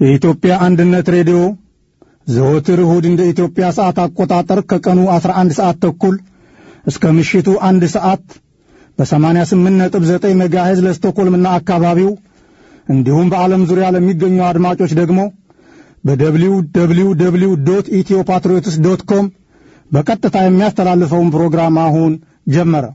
የኢትዮጵያ አንድነት ሬዲዮ ዘወትር እሁድ እንደ ኢትዮጵያ ሰዓት አቆጣጠር ከቀኑ 11 ሰዓት ተኩል እስከ ምሽቱ አንድ ሰዓት በ88.9 ሜጋሄዝ ለስቶኮልምና አካባቢው እንዲሁም በዓለም ዙሪያ ለሚገኙ አድማጮች ደግሞ በደብሊው ደብሊው ደብሊው ዶት ኢትዮ ፓትሪዮትስ ዶት ኮም በቀጥታ የሚያስተላልፈውን ፕሮግራም አሁን ጀመረ።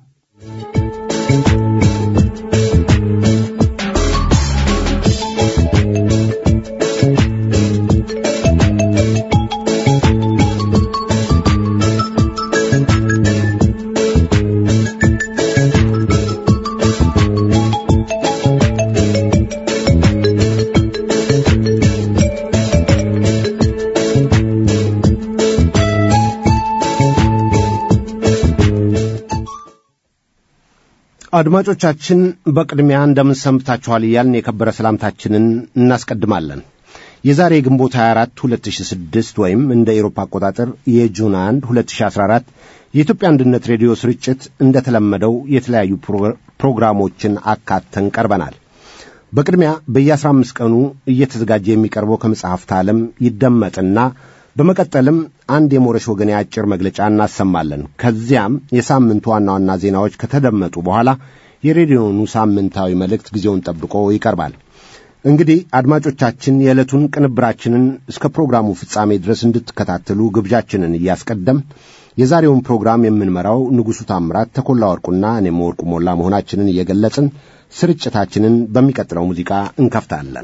አድማጮቻችን በቅድሚያ እንደምን ሰንብታችኋል እያልን የከበረ ሰላምታችንን እናስቀድማለን። የዛሬ ግንቦት 24 2006 ወይም እንደ ኤሮፓ አቆጣጠር የጁን 1 2014 የኢትዮጵያ አንድነት ሬዲዮ ስርጭት እንደተለመደው የተለያዩ ፕሮግራሞችን አካተን ቀርበናል። በቅድሚያ በየ15 ቀኑ እየተዘጋጀ የሚቀርበው ከመጽሐፍት ዓለም ይደመጥና በመቀጠልም አንድ የሞረሽ ወገን የአጭር መግለጫ እናሰማለን። ከዚያም የሳምንቱ ዋና ዋና ዜናዎች ከተደመጡ በኋላ የሬዲዮኑ ሳምንታዊ መልእክት ጊዜውን ጠብቆ ይቀርባል። እንግዲህ አድማጮቻችን የዕለቱን ቅንብራችንን እስከ ፕሮግራሙ ፍጻሜ ድረስ እንድትከታተሉ ግብዣችንን እያስቀደም የዛሬውን ፕሮግራም የምንመራው ንጉሡ ታምራት፣ ተኮላ ወርቁና እኔም ወርቁ ሞላ መሆናችንን እየገለጽን ስርጭታችንን በሚቀጥለው ሙዚቃ እንከፍታለን።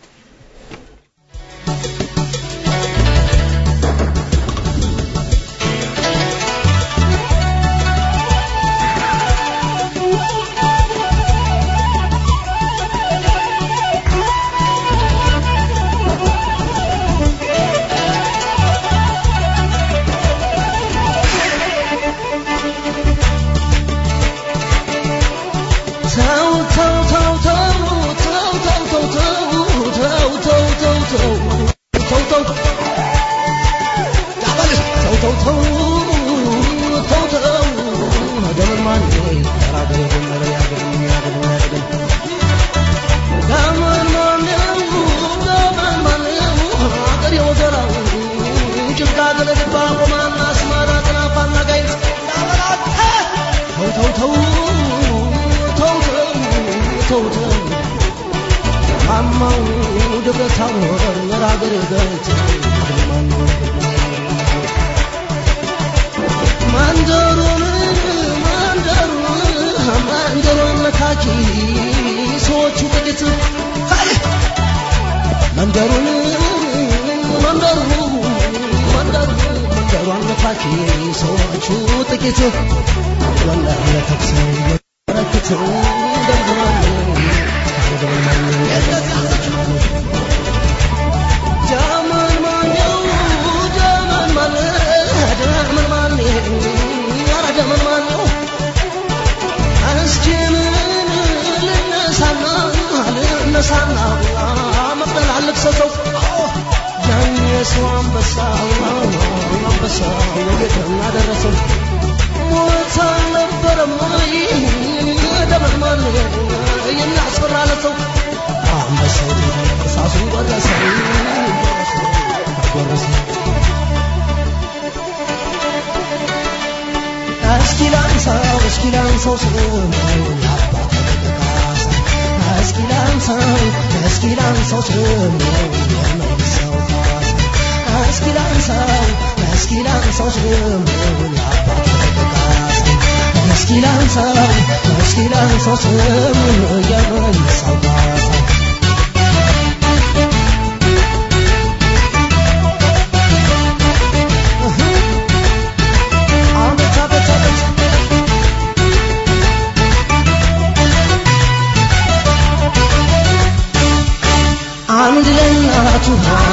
አንድ ለእናቱ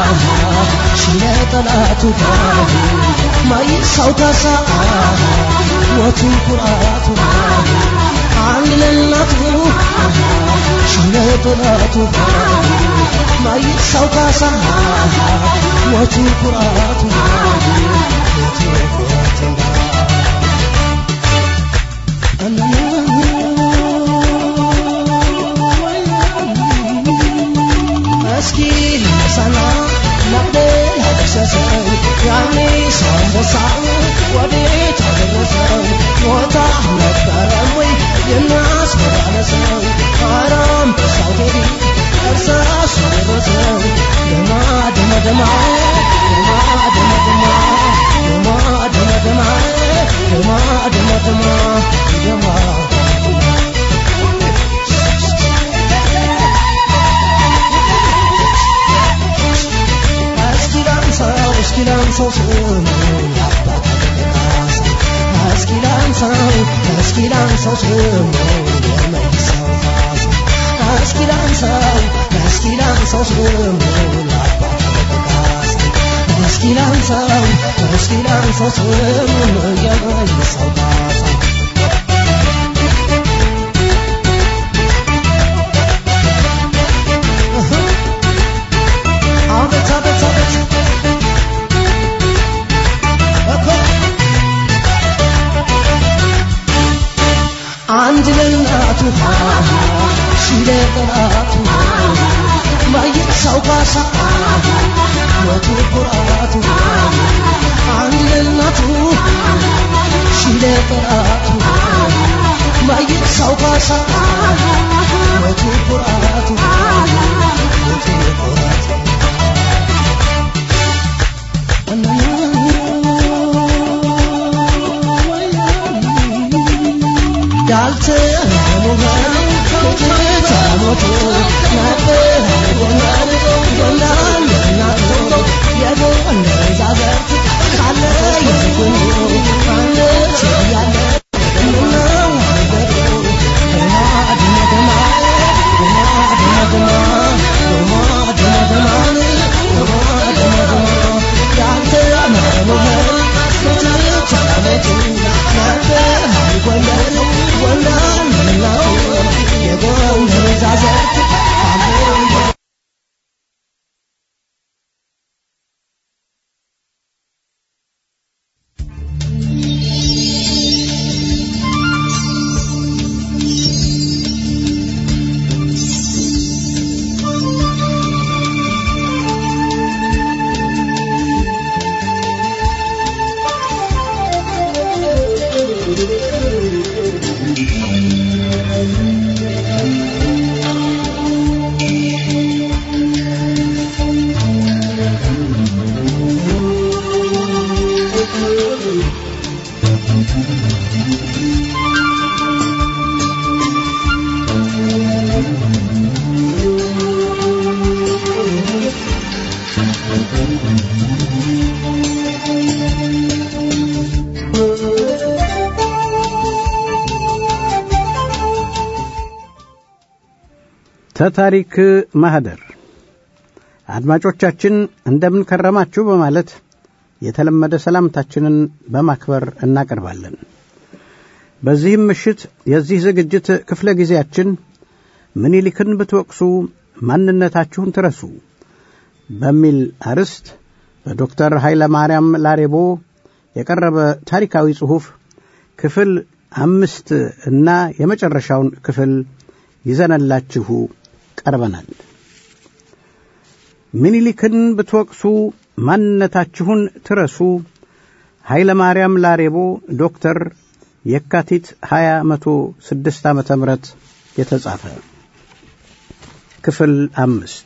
ሽለጠላቱ ማይሳው ካሳ ሞቱ ኩራቱ አንድ ለእናቱ ሽለጠላቱ ማይሳው ካሳ ሞቱ ኩራቱ ሞቱ ኩራቱ እስኪ ነሳና ደረሰው ኧረ አንበሳው ቴዲ እርሳሱ ደረሰው ደማ ደማ ደማ ደማ ደማ ደማ ደማ ደማ ደማ ደማ ደማ ደማ ደማ እስኪ ላንሳው እስኪ ላንሳው ስሙን የአባት ካሳ እስኪ ላንሳው እስኪ ላንሳው ስሙን የመይሳው ካሳ እስኪ ላንሳው እስኪ ላንሳው ስሙን የአባት ካሳ እስኪ ላንሳው እስኪ ላንሳው ስሙን የመይሳው ካሳ አቤት አቤት አቤት እኮ አንድ ለእናቱ ሺህ ለጠላቱ ማየት ሰው ካሳ ሞቱ ኩራቱ አንድ ለእናቱ ሺህ ለጠላቱ ማየት ሰው ካሳ ሞቱ ኩራቱ ሞቱ ኩራቱ ተታሪክ ማህደር አድማጮቻችን እንደምን ከረማችሁ በማለት የተለመደ ሰላምታችንን በማክበር እናቀርባለን። በዚህም ምሽት የዚህ ዝግጅት ክፍለ ጊዜያችን ምኒልክን ብትወቅሱ ማንነታችሁን ትረሱ በሚል አርዕስት በዶክተር ኃይለ ማርያም ላሬቦ የቀረበ ታሪካዊ ጽሑፍ ክፍል አምስት እና የመጨረሻውን ክፍል ይዘነላችሁ ቀርበናል። ምኒልክን ብትወቅሱ ማንነታችሁን ትረሱ ኃይለ ማርያም ላሬቦ ዶክተር የካቲት 2006 ዓመተ ምህረት የተጻፈ ክፍል አምስት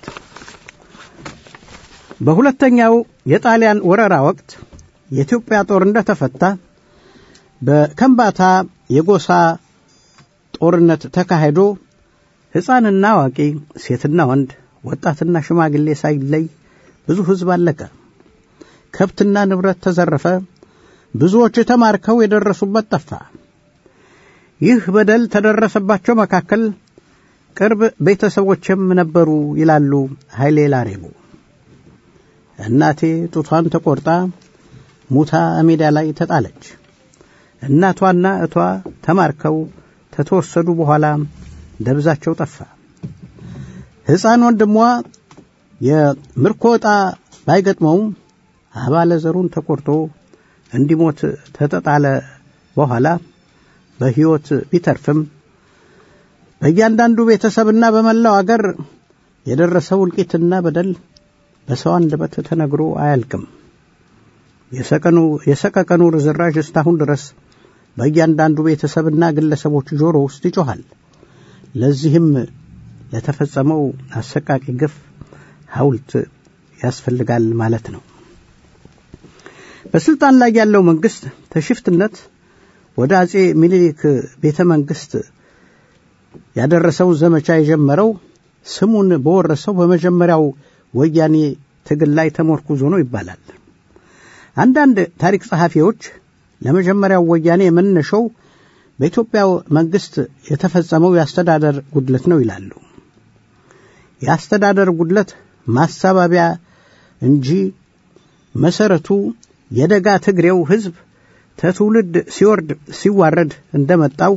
በሁለተኛው የጣሊያን ወረራ ወቅት የኢትዮጵያ ጦር እንደተፈታ በከምባታ የጎሳ ጦርነት ተካሂዶ ሕፃንና አዋቂ፣ ሴትና ወንድ፣ ወጣትና ሽማግሌ ሳይለይ ብዙ ሕዝብ አለቀ። ከብትና ንብረት ተዘረፈ። ብዙዎች ተማርከው የደረሱበት ጠፋ። ይህ በደል ተደረሰባቸው መካከል ቅርብ ቤተሰቦችም ነበሩ ይላሉ ኃይሌ ላሬቦ። እናቴ ጡቷን ተቆርጣ ሙታ ሜዳ ላይ ተጣለች። እናቷና እቷ ተማርከው ከተወሰዱ በኋላ ደብዛቸው ጠፋ። ሕፃን ወንድሟ የምርኮ ዕጣ ባይገጥመውም አባለ ዘሩን ተቆርጦ እንዲሞት ተተጣለ በኋላ በሕይወት ቢተርፍም በእያንዳንዱ ቤተሰብና በመላው አገር የደረሰው እልቂትና በደል በሰው አንደበት ተነግሮ አያልቅም። የሰቀኑ የሰቀቀኑ ርዝራዥ እስካሁን ድረስ በእያንዳንዱ ቤተሰብና ግለሰቦች ጆሮ ውስጥ ይጮኻል። ለዚህም ለተፈጸመው አሰቃቂ ግፍ ሐውልት ያስፈልጋል ማለት ነው። በስልጣን ላይ ያለው መንግስት ተሽፍትነት ወደ አጼ ሚኒሊክ ቤተ መንግስት ያደረሰውን ዘመቻ የጀመረው ስሙን በወረሰው በመጀመሪያው ወያኔ ትግል ላይ ተሞርኩዞ ነው ይባላል። አንዳንድ ታሪክ ጸሐፊዎች ለመጀመሪያው ወያኔ መነሻው በኢትዮጵያ መንግስት የተፈጸመው የአስተዳደር ጉድለት ነው ይላሉ። የአስተዳደር ጉድለት ማሳባቢያ እንጂ መሰረቱ የደጋ ትግሬው ህዝብ ተትውልድ ሲወርድ ሲዋረድ እንደመጣው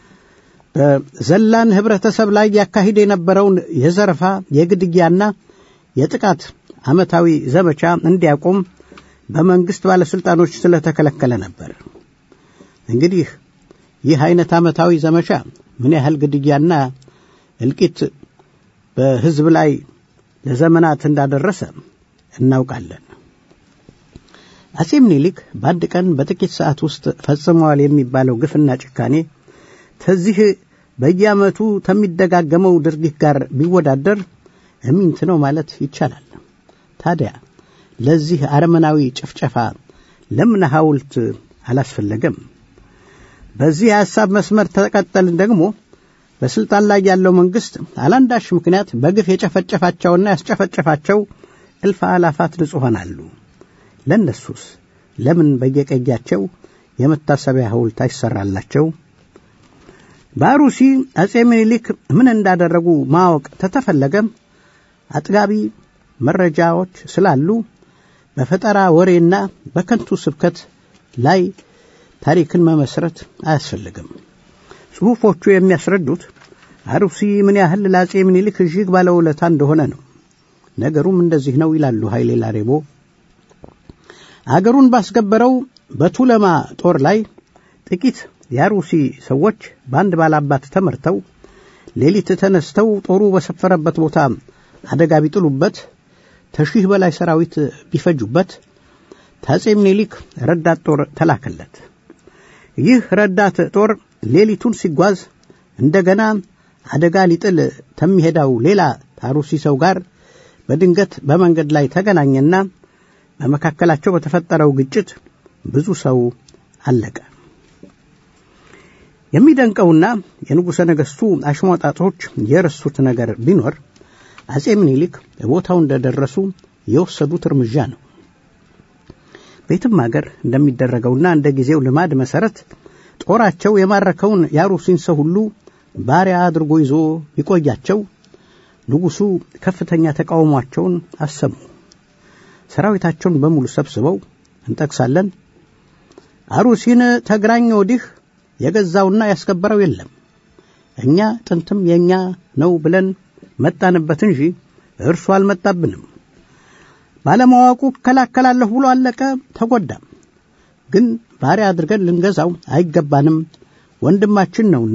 በዘላን ህብረተሰብ ላይ ያካሂድ የነበረውን የዘረፋ የግድያና የጥቃት ዓመታዊ ዘመቻ እንዲያቆም በመንግስት ባለሥልጣኖች ስለተከለከለ ነበር። እንግዲህ ይህ አይነት ዓመታዊ ዘመቻ ምን ያህል ግድያና እልቂት በህዝብ ላይ ለዘመናት እንዳደረሰ እናውቃለን። አጼ ምኒልክ በአንድ ቀን በጥቂት ሰዓት ውስጥ ፈጽመዋል የሚባለው ግፍና ጭካኔ ከዚህ በየዓመቱ ከሚደጋገመው ድርጊት ጋር ቢወዳደር እሚንት ነው ማለት ይቻላል። ታዲያ ለዚህ አረመናዊ ጭፍጨፋ ለምን ሐውልት አላስፈለገም? በዚህ የሐሳብ መስመር ተቀጠልን ደግሞ በስልጣን ላይ ያለው መንግስት አላንዳች ምክንያት በግፍ የጨፈጨፋቸውና ያስጨፈጨፋቸው እልፍ አላፋት ንጹሐን አሉ። ለእነሱስ ለምን በየቀያቸው የመታሰቢያ ሐውልት አይሰራላቸው? በአሩሲ አጼ ምኒልክ ምን እንዳደረጉ ማወቅ ተተፈለገ አጥጋቢ መረጃዎች ስላሉ በፈጠራ ወሬና በከንቱ ስብከት ላይ ታሪክን መመስረት አያስፈልግም። ጽሑፎቹ የሚያስረዱት አሩሲ ምን ያህል ለአጼ ምኒልክ እጅግ ባለውለታ እንደሆነ ነው። ነገሩም እንደዚህ ነው ይላሉ ኃይሌ ላሬቦ። አገሩን ባስገበረው በቱለማ ጦር ላይ ጥቂት የአሩሲ ሰዎች በአንድ ባላባት ተመርተው ሌሊት ተነስተው ጦሩ በሰፈረበት ቦታ አደጋ ቢጥሉበት ከሺህ በላይ ሰራዊት ቢፈጁበት ታጼ ምኒልክ ረዳት ጦር ተላከለት። ይህ ረዳት ጦር ሌሊቱን ሲጓዝ እንደገና አደጋ ሊጥል ከሚሄዳው ሌላ ታሩሲ ሰው ጋር በድንገት በመንገድ ላይ ተገናኘና በመካከላቸው በተፈጠረው ግጭት ብዙ ሰው አለቀ። የሚደንቀውና የንጉሠ ነገሥቱ አሽሟጣጦች የረሱት ነገር ቢኖር አጼ ምኒልክ ቦታው እንደደረሱ የወሰዱት እርምጃ ነው። ቤትም አገር እንደሚደረገውና እንደ ጊዜው ልማድ መሠረት ጦራቸው የማረከውን የአሩሲን ሰው ሁሉ ባሪያ አድርጎ ይዞ ቢቆያቸው ንጉሡ ከፍተኛ ተቃውሟቸውን አሰሙ። ሰራዊታቸውን በሙሉ ሰብስበው እንጠቅሳለን። አሩሲን ተግራኝ ወዲህ የገዛውና ያስከበረው የለም። እኛ ጥንትም የእኛ ነው ብለን መጣንበት እንጂ እርሱ አልመጣብንም። ባለማወቁ እከላከላለሁ ብሎ አለቀ፣ ተጎዳም። ግን ባሪያ አድርገን ልንገዛው አይገባንም፣ ወንድማችን ነውና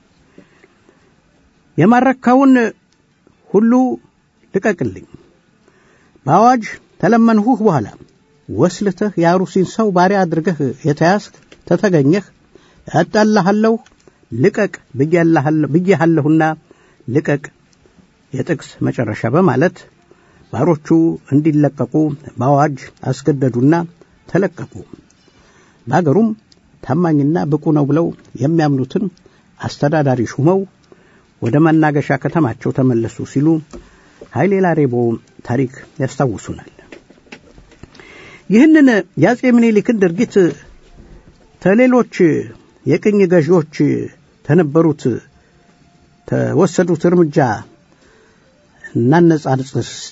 የማረካውን ሁሉ ልቀቅልኝ። በአዋጅ ተለመንሁህ በኋላ ወስልተህ የአሩሲን ሰው ባሪያ አድርገህ የተያዝክ ተተገኘህ እጠላሃለሁ፣ ልቀቅ ብዬሃለሁና ልቀቅ። የጥቅስ መጨረሻ በማለት ባሮቹ እንዲለቀቁ በአዋጅ አስገደዱና ተለቀቁ። በአገሩም ታማኝና ብቁ ነው ብለው የሚያምኑትን አስተዳዳሪ ሹመው ወደ መናገሻ ከተማቸው ተመለሱ ሲሉ ኃይሌ ላሬቦ ታሪክ ያስታውሱናል። ይህንን የአጼ ምኒልክን ድርጊት ከሌሎች የቅኝ ገዢዎች ተነበሩት ተወሰዱት እርምጃ እናነጻጽር እስቲ።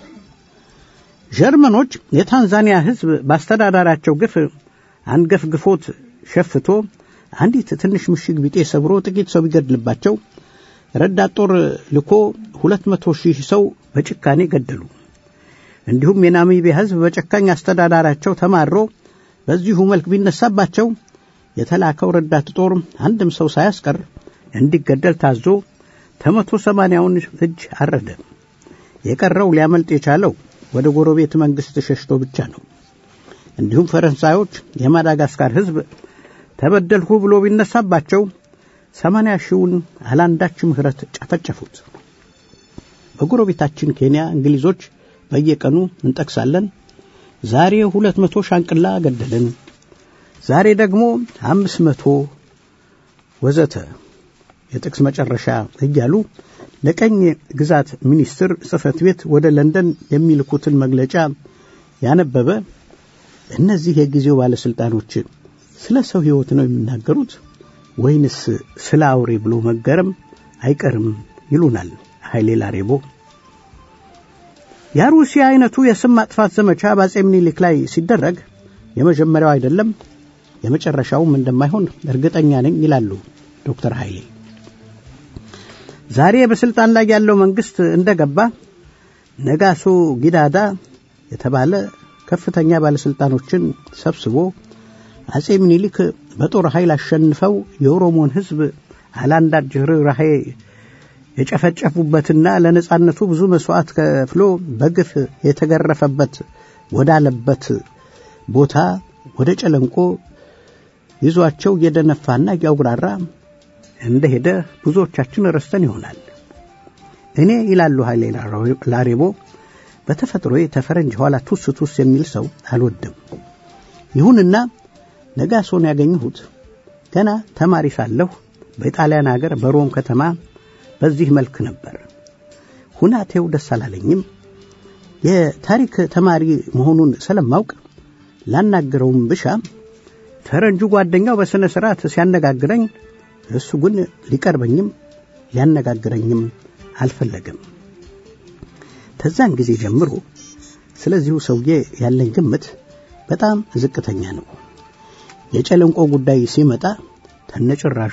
ጀርመኖች የታንዛኒያ ሕዝብ በአስተዳዳራቸው ግፍ አንገፍግፎት ሸፍቶ አንዲት ትንሽ ምሽግ ቢጤ ሰብሮ ጥቂት ሰው ቢገድልባቸው ረዳት ጦር ልኮ ሁለት መቶ ሺህ ሰው በጭካኔ ገደሉ። እንዲሁም የናሚቢያ ሕዝብ በጨካኝ አስተዳዳራቸው ተማሮ በዚሁ መልክ ቢነሳባቸው የተላከው ረዳት ጦር አንድም ሰው ሳያስቀር እንዲገደል ታዞ ከመቶ ሰማንያውን እጅ አረደ። የቀረው ሊያመልጥ የቻለው ወደ ጎረቤት መንግሥት ሸሽቶ ብቻ ነው። እንዲሁም ፈረንሳዮች የማዳጋስካር ሕዝብ ተበደልሁ ብሎ ቢነሳባቸው ሰማንያ ሺውን አላንዳች ምሕረት ጨፈጨፉት። በጎረቤታችን ኬንያ እንግሊዞች በየቀኑ እንጠቅሳለን። ዛሬ ሁለት መቶ ሻንቅላ ገደልን፣ ዛሬ ደግሞ አምስት መቶ ወዘተ የጥቅስ መጨረሻ እያሉ ለቀኝ ግዛት ሚኒስትር ጽሕፈት ቤት ወደ ለንደን የሚልኩትን መግለጫ ያነበበ እነዚህ የጊዜው ባለሥልጣኖች ስለ ሰው ሕይወት ነው የሚናገሩት ወይንስ ስለ አውሬ ብሎ መገረም አይቀርም ይሉናል ኃይሌ ላሬቦ። የሩሲያ አይነቱ የስም ማጥፋት ዘመቻ በአጼ ምኒልክ ላይ ሲደረግ የመጀመሪያው አይደለም፣ የመጨረሻውም እንደማይሆን እርግጠኛ ነኝ ይላሉ ዶክተር ኃይሌ። ዛሬ በስልጣን ላይ ያለው መንግስት እንደገባ ነጋሶ ጊዳዳ የተባለ ከፍተኛ ባለስልጣኖችን ሰብስቦ አጼ ምኒልክ በጦር ኃይል አሸንፈው የኦሮሞን ሕዝብ አላንዳች ርኅራኄ የጨፈጨፉበትና ለነጻነቱ ብዙ መስዋዕት ከፍሎ በግፍ የተገረፈበት ወዳለበት ቦታ ወደ ጨለንቆ ይዟቸው እየደነፋና እያጉራራ እንደሄደ ብዙዎቻችን ረስተን ይሆናል። እኔ ይላሉ ኃይሌ ላሬቦ በተፈጥሮ ተፈረንጅ ኋላ ቱስ ቱስ የሚል ሰው አልወድም። ይሁንና ነጋሶን ያገኘሁት ገና ተማሪ ሳለሁ በጣሊያን አገር በሮም ከተማ በዚህ መልክ ነበር። ሁናቴው ደስ አላለኝም። የታሪክ ተማሪ መሆኑን ስለማውቅ ላናግረውም ብሻ ፈረንጁ ጓደኛው በሥነ ሥርዓት ሲያነጋግረኝ እሱ ግን ሊቀርበኝም ሊያነጋግረኝም አልፈለግም። ከዛን ጊዜ ጀምሮ ስለዚሁ ሰውዬ ያለኝ ግምት በጣም ዝቅተኛ ነው። የጨለንቆ ጉዳይ ሲመጣ ተነጭራሹ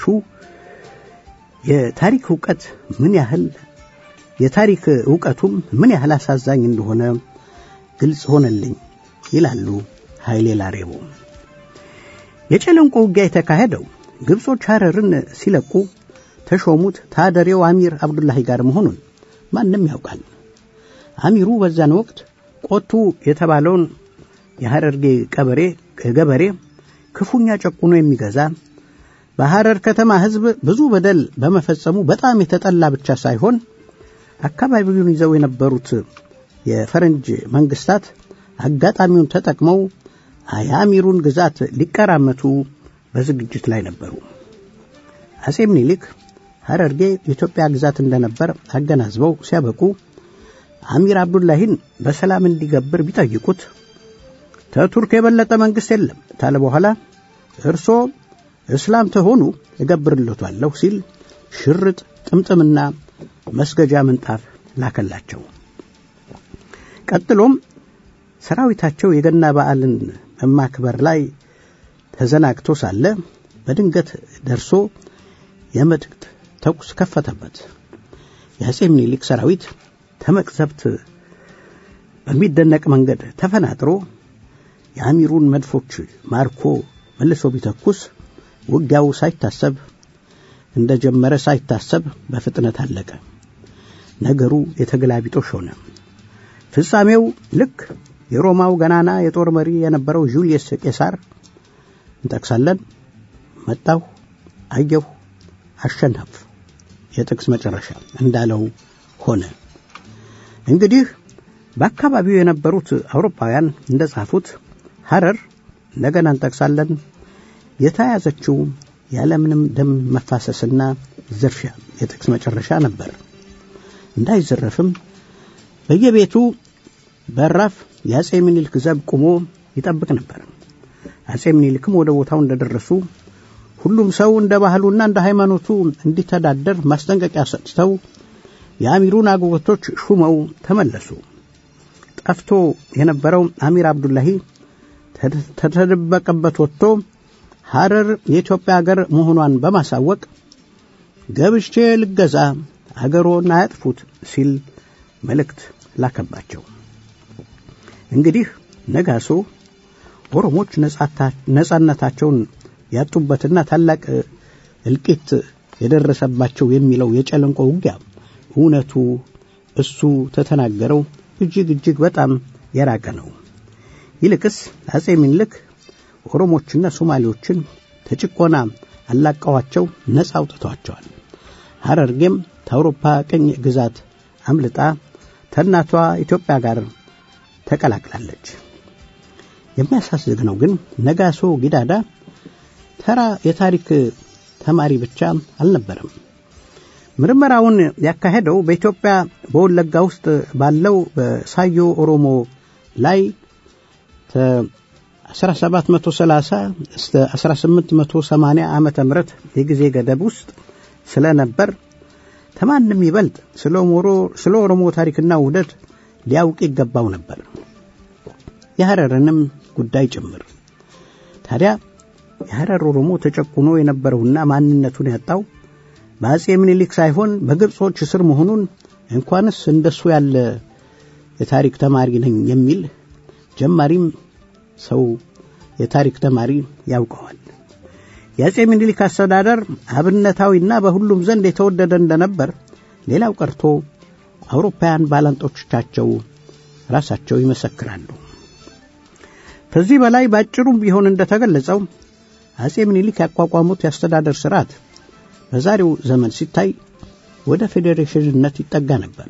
የታሪክ እውቀት ምን ያህል የታሪክ እውቀቱም ምን ያህል አሳዛኝ እንደሆነ ግልጽ ሆነልኝ ይላሉ ኃይሌ ላሬቦ። የጨለንቆ ውጊያ የተካሄደው ግብጾች ሐረርን ሲለቁ ተሾሙት ታደሬው አሚር አብዱላሂ ጋር መሆኑን ማንም ያውቃል። አሚሩ በዛን ወቅት ቆቱ የተባለውን የሐረርጌ ቀበሬ ገበሬ ክፉኛ ጨቁኖ የሚገዛ በሐረር ከተማ ሕዝብ ብዙ በደል በመፈጸሙ በጣም የተጠላ ብቻ ሳይሆን አካባቢውን ይዘው የነበሩት የፈረንጅ መንግስታት አጋጣሚውን ተጠቅመው የአሚሩን ግዛት ሊቀራመቱ በዝግጅት ላይ ነበሩ። አጼ ምኒልክ ሐረርጌ የኢትዮጵያ ግዛት እንደነበር አገናዝበው ሲያበቁ አሚር አብዱላሂን በሰላም እንዲገብር ቢጠይቁት ከቱርክ የበለጠ መንግሥት የለም ታለ በኋላ እርሶ እስላም ተሆኑ እገብርለታለሁ ሲል ሽርጥ ጥምጥምና መስገጃ ምንጣፍ ላከላቸው። ቀጥሎም ሰራዊታቸው የገና በዓልን በማክበር ላይ ተዘናግቶ ሳለ በድንገት ደርሶ የመጥቅት ተኩስ ከፈተበት። የአጼ ምኒልክ ሰራዊት ተመቅዘብት በሚደነቅ መንገድ ተፈናጥሮ የአሚሩን መድፎች ማርኮ መልሶ ቢተኩስ ውጊያው ሳይታሰብ እንደጀመረ ሳይታሰብ በፍጥነት አለቀ። ነገሩ የተገላቢጦሽ ሆነ። ፍጻሜው ልክ የሮማው ገናና የጦር መሪ የነበረው ጁልየስ ቄሳር እንጠቅሳለን። መጣሁ፣ አየሁ፣ አሸነፍ የጥቅስ መጨረሻ እንዳለው ሆነ። እንግዲህ በአካባቢው የነበሩት አውሮፓውያን እንደ ጻፉት ሐረር እንደገና እንጠቅሳለን የተያዘችው ያለምንም ደም መፋሰስና ዝርፊያ የጥቅስ መጨረሻ ነበር። እንዳይዘረፍም በየቤቱ በራፍ የአጼ ምኒልክ ዘብ ቁሞ ይጠብቅ ነበር። አጼ ምኒልክም ወደ ቦታው እንደደረሱ ሁሉም ሰው እንደ ባህሉና እንደ ሃይማኖቱ እንዲተዳደር ማስጠንቀቂያ ሰጥተው የአሚሩን አጎቶች ሹመው ተመለሱ። ጠፍቶ የነበረው አሚር አብዱላሂ ተተደበቀበት ወጥቶ ሐረር የኢትዮጵያ አገር መሆኗን በማሳወቅ ገብቼ ልገዛ አገሮን አያጥፉት ሲል መልእክት ላከባቸው። እንግዲህ ነጋሶ ኦሮሞች ነጻነታቸውን ያጡበትና ታላቅ እልቂት የደረሰባቸው የሚለው የጨለንቆ ውጊያ እውነቱ እሱ ተተናገረው እጅግ እጅግ በጣም የራቀ ነው። ይልቅስ አጼ ምኒልክ ኦሮሞችና ሶማሌዎችን ተጭቆና አላቀዋቸው ነፃ አውጥተዋቸዋል። ሐረርጌም ከአውሮፓ ቅኝ ግዛት አምልጣ ከእናቷ ኢትዮጵያ ጋር ተቀላቅላለች። የሚያሳዝነው ግን ነጋሶ ጊዳዳ ተራ የታሪክ ተማሪ ብቻ አልነበረም። ምርመራውን ያካሄደው በኢትዮጵያ በወለጋ ውስጥ ባለው በሳዮ ኦሮሞ ላይ 1730 እስከ 1880 ዓመተ ምህረት የጊዜ ገደብ ውስጥ ስለነበር ከማንም ይበልጥ ስለ ኦሮሞ ታሪክና ውህደት ሊያውቅ ይገባው ነበር፣ የሐረርንም ጉዳይ ጭምር። ታዲያ የሐረር ኦሮሞ ተጨቁኖ የነበረውና ማንነቱን ያጣው በአጼ ምኒልክ ሳይሆን በግብጾች ስር መሆኑን እንኳንስ እንደሱ ያለ የታሪክ ተማሪ ነኝ የሚል ጀማሪም ሰው የታሪክ ተማሪ ያውቀዋል። የአጼ ምኒልክ አስተዳደር አብነታዊና በሁሉም ዘንድ የተወደደ እንደነበር ሌላው ቀርቶ አውሮፓውያን ባላንጦቻቸው ራሳቸው ይመሰክራሉ። ከዚህ በላይ ባጭሩም ቢሆን እንደተገለጸው አጼ ምኒልክ ያቋቋሙት የአስተዳደር ስርዓት በዛሬው ዘመን ሲታይ ወደ ፌዴሬሽንነት ይጠጋ ነበር።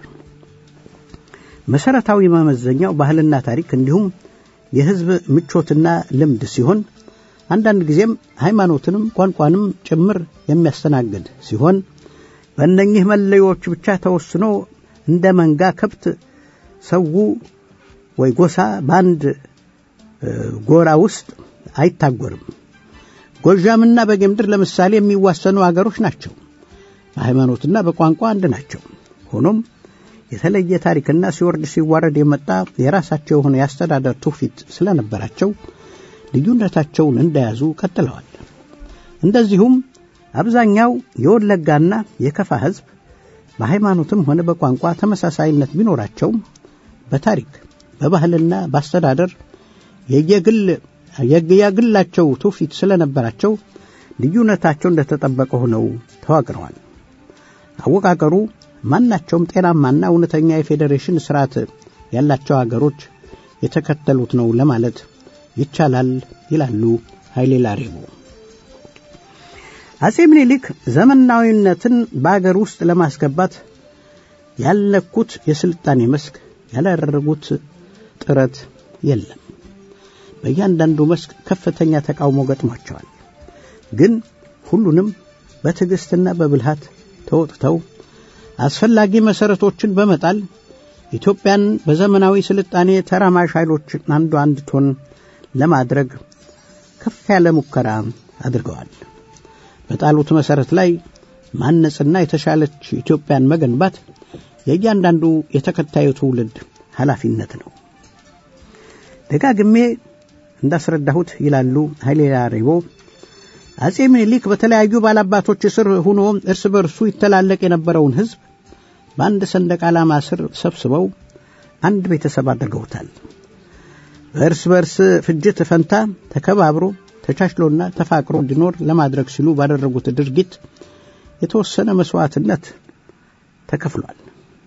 መሰረታዊ መመዘኛው ባህልና ታሪክ እንዲሁም የሕዝብ ምቾትና ልምድ ሲሆን አንዳንድ ጊዜም ሃይማኖትንም ቋንቋንም ጭምር የሚያስተናግድ ሲሆን በእነኚህ መለዮች ብቻ ተወስኖ እንደ መንጋ ከብት ሰው ወይ ጎሳ በአንድ ጎራ ውስጥ አይታጎርም። ጎዣምና በጌምድር ለምሳሌ የሚዋሰኑ አገሮች ናቸው። በሃይማኖትና በቋንቋ አንድ ናቸው። ሆኖም የተለየ ታሪክና ሲወርድ ሲዋረድ የመጣ የራሳቸው የሆነ የአስተዳደር ትውፊት ስለነበራቸው ልዩነታቸውን እንደያዙ ቀጥለዋል። እንደዚሁም አብዛኛው የወለጋና የከፋ ሕዝብ በሃይማኖትም ሆነ በቋንቋ ተመሳሳይነት ቢኖራቸውም በታሪክ በባህልና በአስተዳደር የየግል የግላቸው ትውፊት ስለነበራቸው ልዩነታቸው እንደተጠበቀ ሆነው ተዋቅረዋል። አወቃቀሩ ማናቸውም ጤናማና እውነተኛ የፌዴሬሽን ስርዓት ያላቸው አገሮች የተከተሉት ነው ለማለት ይቻላል ይላሉ ኃይሌ ላሬቦ። አጼ ምኒልክ ዘመናዊነትን በአገር ውስጥ ለማስገባት ያልነኩት የስልጣኔ መስክ ያላደረጉት ጥረት የለም። በእያንዳንዱ መስክ ከፍተኛ ተቃውሞ ገጥሟቸዋል። ግን ሁሉንም በትዕግሥትና በብልሃት ተወጥተው አስፈላጊ መሠረቶችን በመጣል ኢትዮጵያን በዘመናዊ ስልጣኔ ተራማሽ ኃይሎች አንዱ አንድ ቶን ለማድረግ ከፍ ያለ ሙከራ አድርገዋል። በጣሉት መሠረት ላይ ማነጽና የተሻለች ኢትዮጵያን መገንባት የእያንዳንዱ የተከታዩ ትውልድ ኃላፊነት ነው። ደጋግሜ እንዳስረዳሁት ይላሉ ኃይሌ ላሬቦ አጼ ምኒልክ በተለያዩ ባላባቶች ስር ሆኖ እርስ በርሱ ይተላለቅ የነበረውን ሕዝብ በአንድ ሰንደቅ ዓላማ ስር ሰብስበው አንድ ቤተሰብ አድርገውታል። በእርስ በርስ ፍጅት ፈንታ ተከባብሮ ተቻችሎና ተፋቅሮ እንዲኖር ለማድረግ ሲሉ ባደረጉት ድርጊት የተወሰነ መሥዋዕትነት ተከፍሏል።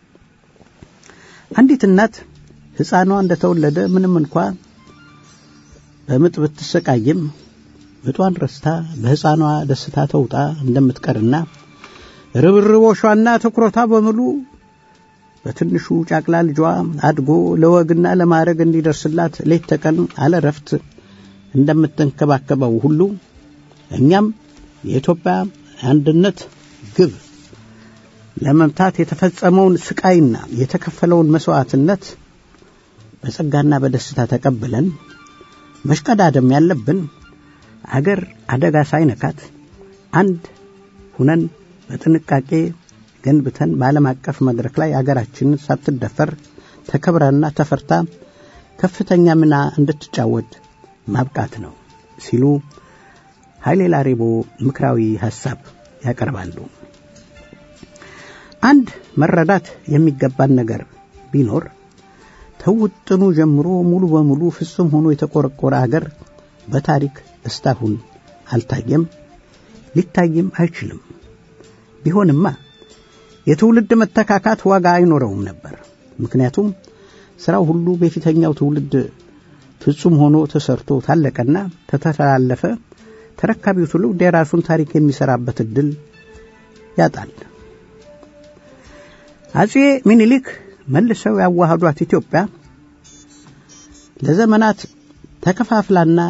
አንዲት እናት ሕፃኗ እንደተወለደ ምንም እንኳ በምጥ ብትሰቃይም ምጧን ረስታ በሕፃኗ ደስታ ተውጣ እንደምትቀርና ርብርቦሿና ትኩረቷ በሙሉ በትንሹ ጫቅላ ልጇ አድጎ ለወግና ለማዕረግ እንዲደርስላት ሌት ተቀን አለረፍት እንደምትንከባከበው ሁሉ እኛም የኢትዮጵያ አንድነት ግብ ለመምታት የተፈጸመውን ስቃይና የተከፈለውን መሥዋዕትነት በጸጋና በደስታ ተቀብለን መሽቀዳደም ያለብን አገር አደጋ ሳይነካት አንድ ሁነን በጥንቃቄ ገንብተን በዓለም አቀፍ መድረክ ላይ አገራችንን ሳትደፈር ተከብራና ተፈርታ ከፍተኛ ሚና እንድትጫወት ማብቃት ነው ሲሉ ኃይሌ ላሬቦ ምክራዊ ሐሳብ ያቀርባሉ። አንድ መረዳት የሚገባን ነገር ቢኖር ተውጥኑ ጀምሮ ሙሉ በሙሉ ፍጹም ሆኖ የተቆረቆረ አገር በታሪክ እስካሁን አልታየም፣ ሊታይም አይችልም። ቢሆንማ የትውልድ መተካካት ዋጋ አይኖረውም ነበር። ምክንያቱም ሥራው ሁሉ በፊተኛው ትውልድ ፍጹም ሆኖ ተሰርቶ ታለቀና ተተላለፈ። ተረካቢው ትውልድ የራሱን ታሪክ የሚሰራበት እድል ያጣል። አጼ ሚኒሊክ መልሰው ያዋሃዷት ኢትዮጵያ ለዘመናት ተከፋፍላና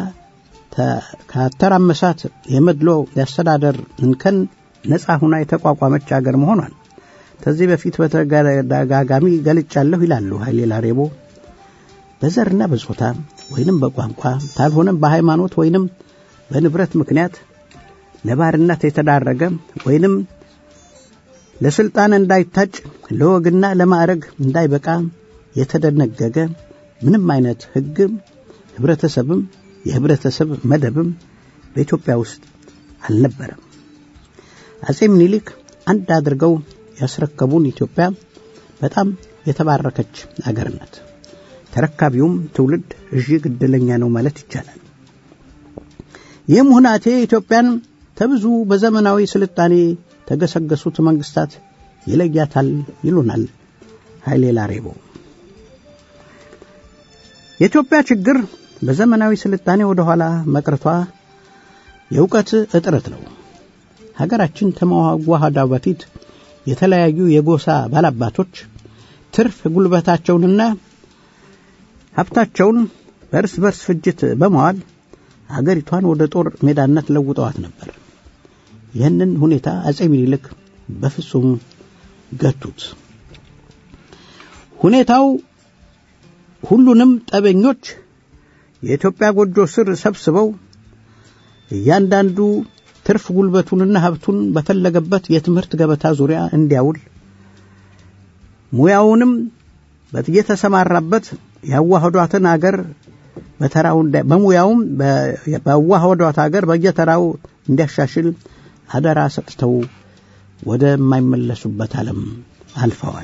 ካተራመሳት የመድሎ የአስተዳደር እንከን ነፃ ሁና የተቋቋመች አገር መሆኗን ከዚህ በፊት በተደጋጋሚ ገልጫለሁ ይላሉ ኃይሌ ላሬቦ። በዘርና በጾታ ወይንም በቋንቋ ካልሆነም በሃይማኖት ወይንም በንብረት ምክንያት ለባርነት የተዳረገ ወይንም ለስልጣን እንዳይታጭ ለወግና ለማዕረግ እንዳይበቃ የተደነገገ ምንም አይነት ሕግም ህብረተሰብም የህብረተሰብ መደብም በኢትዮጵያ ውስጥ አልነበረም። አጼ ምኒልክ አንድ አድርገው ያስረከቡን ኢትዮጵያ በጣም የተባረከች አገር ናት። ተረካቢውም ትውልድ እጅግ ዕድለኛ ነው ማለት ይቻላል። ይህም ሁናቴ ኢትዮጵያን ተብዙ በዘመናዊ ስልጣኔ ተገሰገሱት መንግስታት ይለያታል ይሉናል ኃይሌ ላሬቦ። የኢትዮጵያ ችግር በዘመናዊ ስልጣኔ ወደ ኋላ መቅረቷ የእውቀት እጥረት ነው። ሀገራችን ከመዋሃዷ በፊት የተለያዩ የጎሳ ባላባቶች ትርፍ ጉልበታቸውንና ሀብታቸውን በእርስ በርስ ፍጅት በመዋል አገሪቷን ወደ ጦር ሜዳነት ለውጠዋት ነበር። ይህንን ሁኔታ አጼ ሚኒልክ በፍጹም ገቱት። ሁኔታው ሁሉንም ጠበኞች የኢትዮጵያ ጎጆ ስር ሰብስበው እያንዳንዱ ትርፍ ጉልበቱንና ሀብቱን በፈለገበት የትምህርት ገበታ ዙሪያ እንዲያውል ሙያውንም በየተሰማራበት ያዋህዷትን አገር በተራው በሙያውም በዋህዷት አገር በየተራው እንዲያሻሽል አደራ ሰጥተው ወደማይመለሱበት ዓለም አልፈዋል።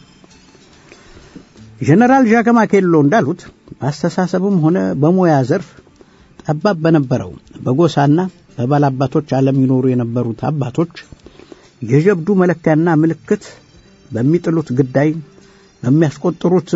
ጀነራል ዣከማ ኬሎ እንዳሉት በአስተሳሰብም ሆነ በሙያ ዘርፍ ጠባብ በነበረው በጎሳና በባላባቶች ዓለም ይኖሩ የነበሩት አባቶች የጀብዱ መለኪያና ምልክት በሚጥሉት ግዳይ በሚያስቆጥሩት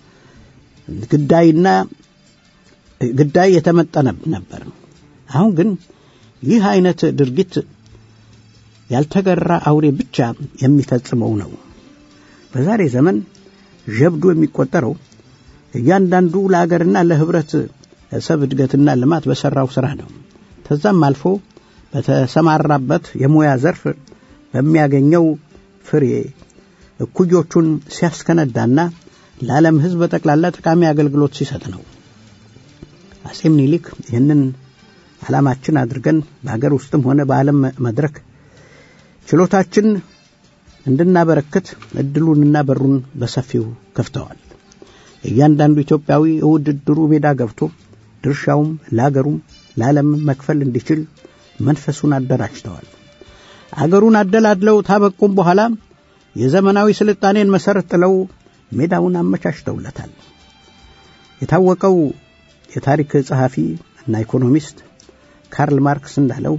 ግዳይና ግዳይ የተመጠነ ነበር። አሁን ግን ይህ አይነት ድርጊት ያልተገራ አውሬ ብቻ የሚፈጽመው ነው። በዛሬ ዘመን ጀብዱ የሚቆጠረው እያንዳንዱ ለአገርና ለህብረት ሰብ እድገትና ልማት በሠራው ሥራ ነው። ከዛም አልፎ በተሰማራበት የሙያ ዘርፍ በሚያገኘው ፍሬ እኩዮቹን ሲያስከነዳና ለዓለም ሕዝብ በጠቅላላ ጠቃሚ አገልግሎት ሲሰጥ ነው። አጼ ምኒልክ ይህንን ዓላማችን አድርገን በሀገር ውስጥም ሆነ በዓለም መድረክ ችሎታችን እንድናበረክት እድሉንና በሩን በሰፊው ከፍተዋል። እያንዳንዱ ኢትዮጵያዊ ውድድሩ ሜዳ ገብቶ ድርሻውም ለአገሩም ለዓለም መክፈል እንዲችል መንፈሱን አደራጅተዋል። አገሩን አደላድለው ታበቁም በኋላ የዘመናዊ ስልጣኔን መሠረት ጥለው ሜዳውን አመቻችተውለታል። የታወቀው የታሪክ ጸሐፊ እና ኢኮኖሚስት ካርል ማርክስ እንዳለው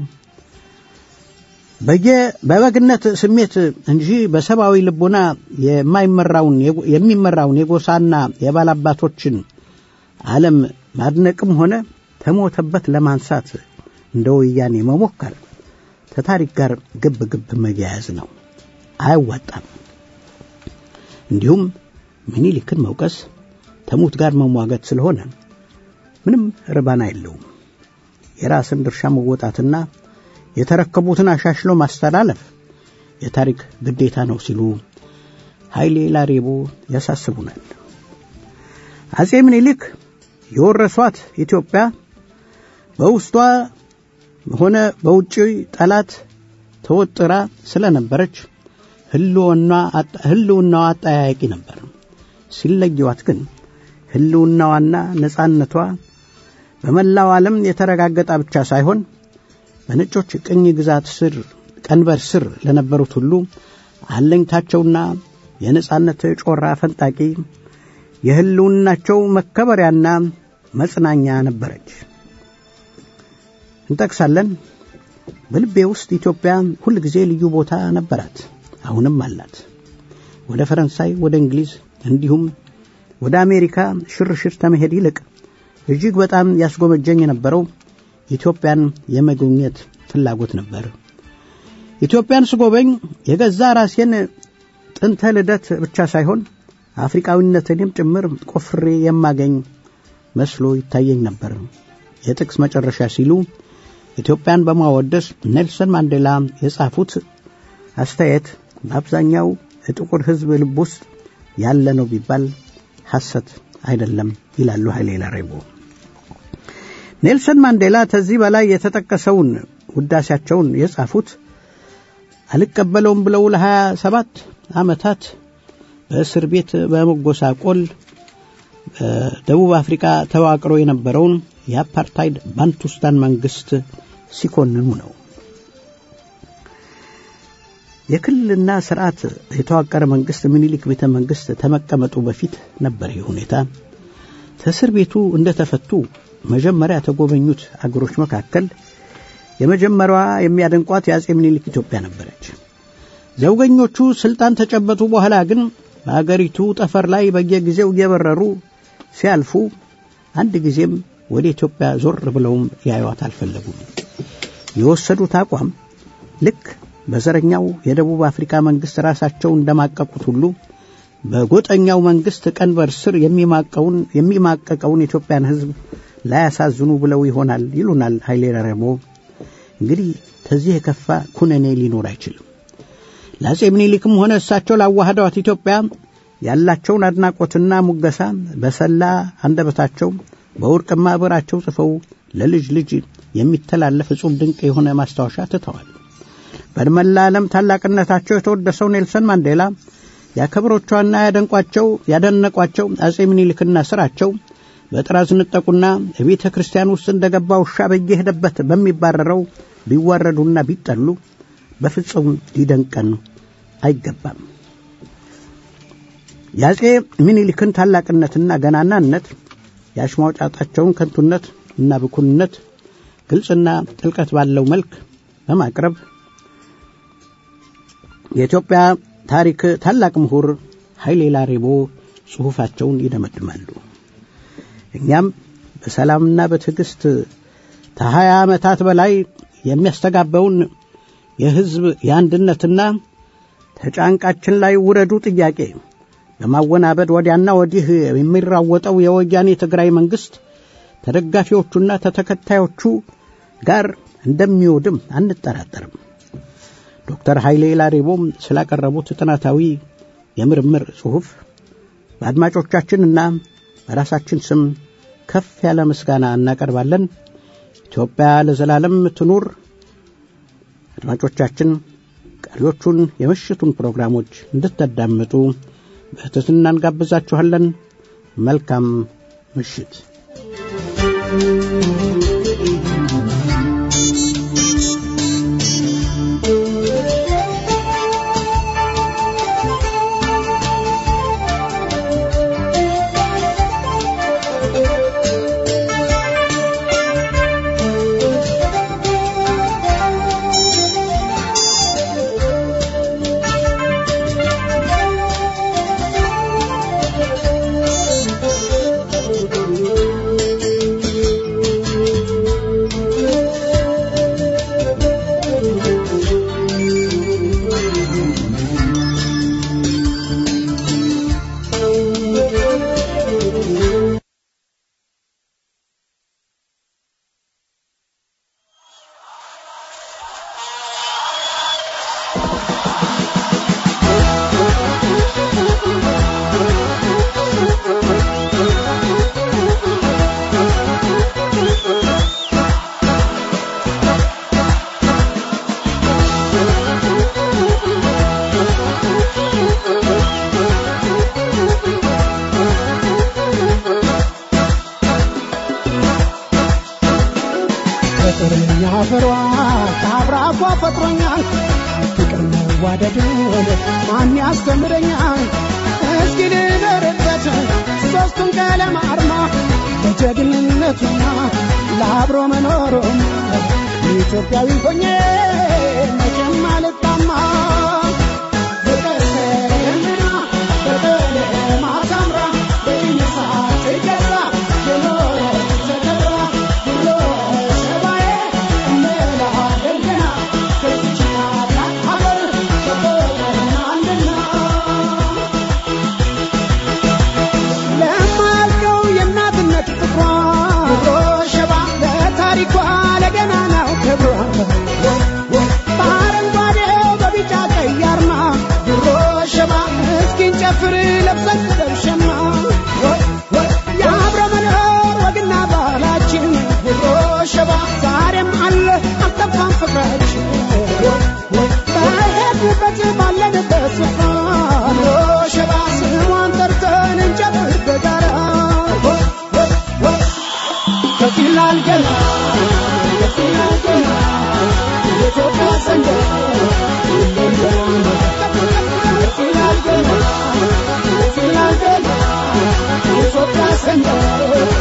በየ በበግነት ስሜት እንጂ በሰብአዊ ልቦና የማይመራውን የሚመራውን የጎሳና የባላባቶችን ዓለም ማድነቅም ሆነ ተሞተበት ለማንሳት እንደ ወያኔ መሞከር ከታሪክ ጋር ግብ ግብ መያያዝ ነው፣ አያዋጣም። እንዲሁም ምኒልክን መውቀስ ተሙት ጋር መሟገት ስለሆነ ምንም ርባና የለውም። የራስን ድርሻ መወጣትና የተረከቡትን አሻሽሎ ማስተላለፍ የታሪክ ግዴታ ነው ሲሉ ኃይሌ ላሬቦ ያሳስቡናል። አጼ ምኒልክ የወረሷት ኢትዮጵያ በውስጧ ሆነ በውጭ ጠላት ተወጥራ ስለነበረች ህልውናዋ አጠያያቂ ነበር። ሲለየዋት ግን ህልውናዋና ነጻነቷ በመላው ዓለም የተረጋገጠ ብቻ ሳይሆን በነጮች ቅኝ ግዛት ስር ቀንበር ስር ለነበሩት ሁሉ አለኝታቸውና የነጻነት ጮራ ፈንጣቂ የህልውናቸው መከበሪያና መጽናኛ ነበረች። እንጠቅሳለን። በልቤ ውስጥ ኢትዮጵያ ሁል ጊዜ ልዩ ቦታ ነበራት፣ አሁንም አላት። ወደ ፈረንሳይ፣ ወደ እንግሊዝ እንዲሁም ወደ አሜሪካ ሽርሽር ከመሄድ ይልቅ እጅግ በጣም ያስጎመጀኝ የነበረው ኢትዮጵያን የመጎብኘት ፍላጎት ነበር። ኢትዮጵያን ስጎበኝ የገዛ ራሴን ጥንተ ልደት ብቻ ሳይሆን አፍሪቃዊነትንም ጭምር ቆፍሬ የማገኝ መስሎ ይታየኝ ነበር። የጥቅስ መጨረሻ ሲሉ ኢትዮጵያን በማወደስ ኔልሰን ማንዴላ የጻፉት አስተያየት በአብዛኛው የጥቁር ሕዝብ ልብ ውስጥ ያለ ነው ቢባል ሐሰት አይደለም ይላሉ ኃይሌ ላሬቦ። ኔልሰን ማንዴላ ከዚህ በላይ የተጠቀሰውን ውዳሴያቸውን የጻፉት አልቀበለውም ብለው ለሀያ ሰባት ዓመታት በእስር ቤት በመጎሳቆል ደቡብ አፍሪካ ተዋቅሮ የነበረውን የአፓርታይድ ባንቱስታን መንግስት ሲኮንኑ ነው። የክልልና ስርዓት የተዋቀረ መንግስት ምኒልክ ቤተ መንግስት ተመቀመጡ በፊት ነበር ይህ ሁኔታ። ከእስር ቤቱ እንደተፈቱ መጀመሪያ ተጎበኙት አገሮች መካከል የመጀመሪያዋ የሚያደንቋት የአጼ ምኒልክ ኢትዮጵያ ነበረች። ዘውገኞቹ ስልጣን ተጨበጡ በኋላ ግን በአገሪቱ ጠፈር ላይ በየጊዜው እየበረሩ ሲያልፉ አንድ ጊዜም ወደ ኢትዮጵያ ዞር ብለውም ያዩዋት አልፈለጉም። የወሰዱት አቋም ልክ በዘረኛው የደቡብ አፍሪካ መንግስት ራሳቸው እንደማቀቁት ሁሉ በጎጠኛው መንግስት ቀንበር ስር የሚማቀውን የሚማቀቀውን የኢትዮጵያን ሕዝብ ላያሳዝኑ ብለው ይሆናል ይሉናል ኃይሌ ረሞ። እንግዲህ ከዚህ የከፋ ኩነኔ ሊኖር አይችልም። ለአጼ ምኒልክም ሆነ እሳቸው ላዋህደዋት ኢትዮጵያ ያላቸውን አድናቆትና ሙገሳ በሰላ አንደበታቸው በወርቅማ ብዕራቸው ጽፈው ለልጅ ልጅ የሚተላለፍ እጹብ ድንቅ የሆነ ማስታወሻ ትተዋል። በመላ ዓለም ታላቅነታቸው የተወደሰው ኔልሰን ማንዴላ ያከብሮቿና ያደንቋቸው ያደነቋቸው አጼ ምኒልክና ስራቸው በጥራዝ ንጠቁና ቤተ ክርስቲያን ውስጥ እንደ ገባ ውሻ በየሄደበት በሚባረረው ቢዋረዱና ቢጠሉ በፍጹም ሊደንቀን አይገባም። የአጼ ምኒልክን ታላቅነትና ገናናነት የአሽሟጫጣቸውን ከንቱነት እና ብኩንነት ግልጽና ጥልቀት ባለው መልክ በማቅረብ የኢትዮጵያ ታሪክ ታላቅ ምሁር ኃይሌ ላሬቦ ጽሑፋቸውን ይደመድማሉ። እኛም በሰላምና በትዕግሥት ከሀያ ዓመታት በላይ የሚያስተጋባውን የሕዝብ የአንድነትና ተጫንቃችን ላይ ውረዱ ጥያቄ በማወናበድ ወዲያና ወዲህ የሚራወጠው የወያኔ ትግራይ መንግሥት ተደጋፊዎቹና ተተከታዮቹ ጋር እንደሚወድም አንጠራጠርም። ዶክተር ኃይሌ ላሬቦም ስላቀረቡት ጥናታዊ የምርምር ጽሑፍ በአድማጮቻችንና በራሳችን ስም ከፍ ያለ ምስጋና እናቀርባለን። ኢትዮጵያ ለዘላለም ትኑር። አድማጮቻችን ቀሪዎቹን የምሽቱን ፕሮግራሞች እንድታዳምጡ በትህትና እንጋብዛችኋለን። መልካም ምሽት። ፍቅርኛ ፍሯ ከአብራኳ ፈጥሮኛል ፍቅር መዋደድን ማን ያስተምረኛል እስኪ ልደርበት ሦስቱን ቀለም አርማ ለጀግንነቱና ለአብሮ መኖሩም ኢትዮጵያዊ ሆኜ መቼም አልጣማ በቀሰምና በቀለም አሳምራ በይነሳ ትገዛ የኖረች ተከብራ ብሎ ሰባዬ እንጨፍር ለብሰን ደብሸማ የአብረ መኖር ወግና ባህላችን ድሮ ሸባ ዛሬም አለ አልጠፋም ፍቅራችን በሄድንበት ባለንበት ስፍራ ድሮ ሸባ ስሟን ጠርተን እንጨፍር በጋራ ከፊላል ገና ከፊላል ገና የኢትዮጵያ ሰንደቅ ከፊላል ገና ከፊላል ገና የኢትዮጵያ ሰንደቅ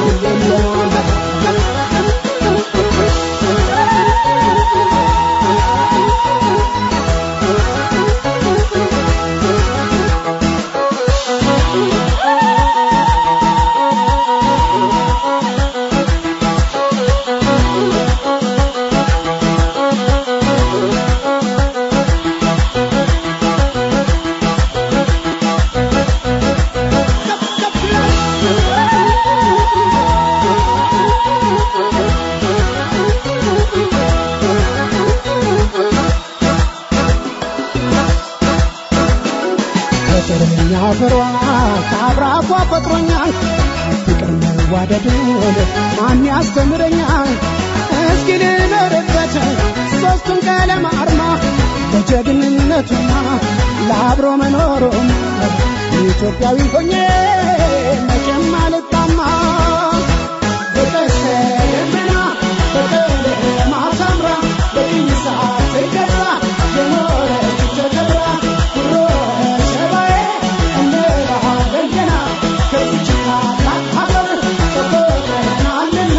ፍቅርኛ ፍሯ ከአብራኳ ፈጥሮኛል ፍቅር መዋደድን ማን ያስተምረኛል እስኪ ልኖርበት ሦስቱን ቀለም አርማ ለጀግንነቱና ለአብሮ መኖሩም ኢትዮጵያዊ ሆኜ መቼም አልጣማ በቀስተ ደመና በቀለማ ሳምራ በቅኝ ሳትገዛ የኖረች ተከብራ ኩሮ ሸባዬ እንላለን ገና ከዚች ታላቅ ሀገር ተቆጥረናልና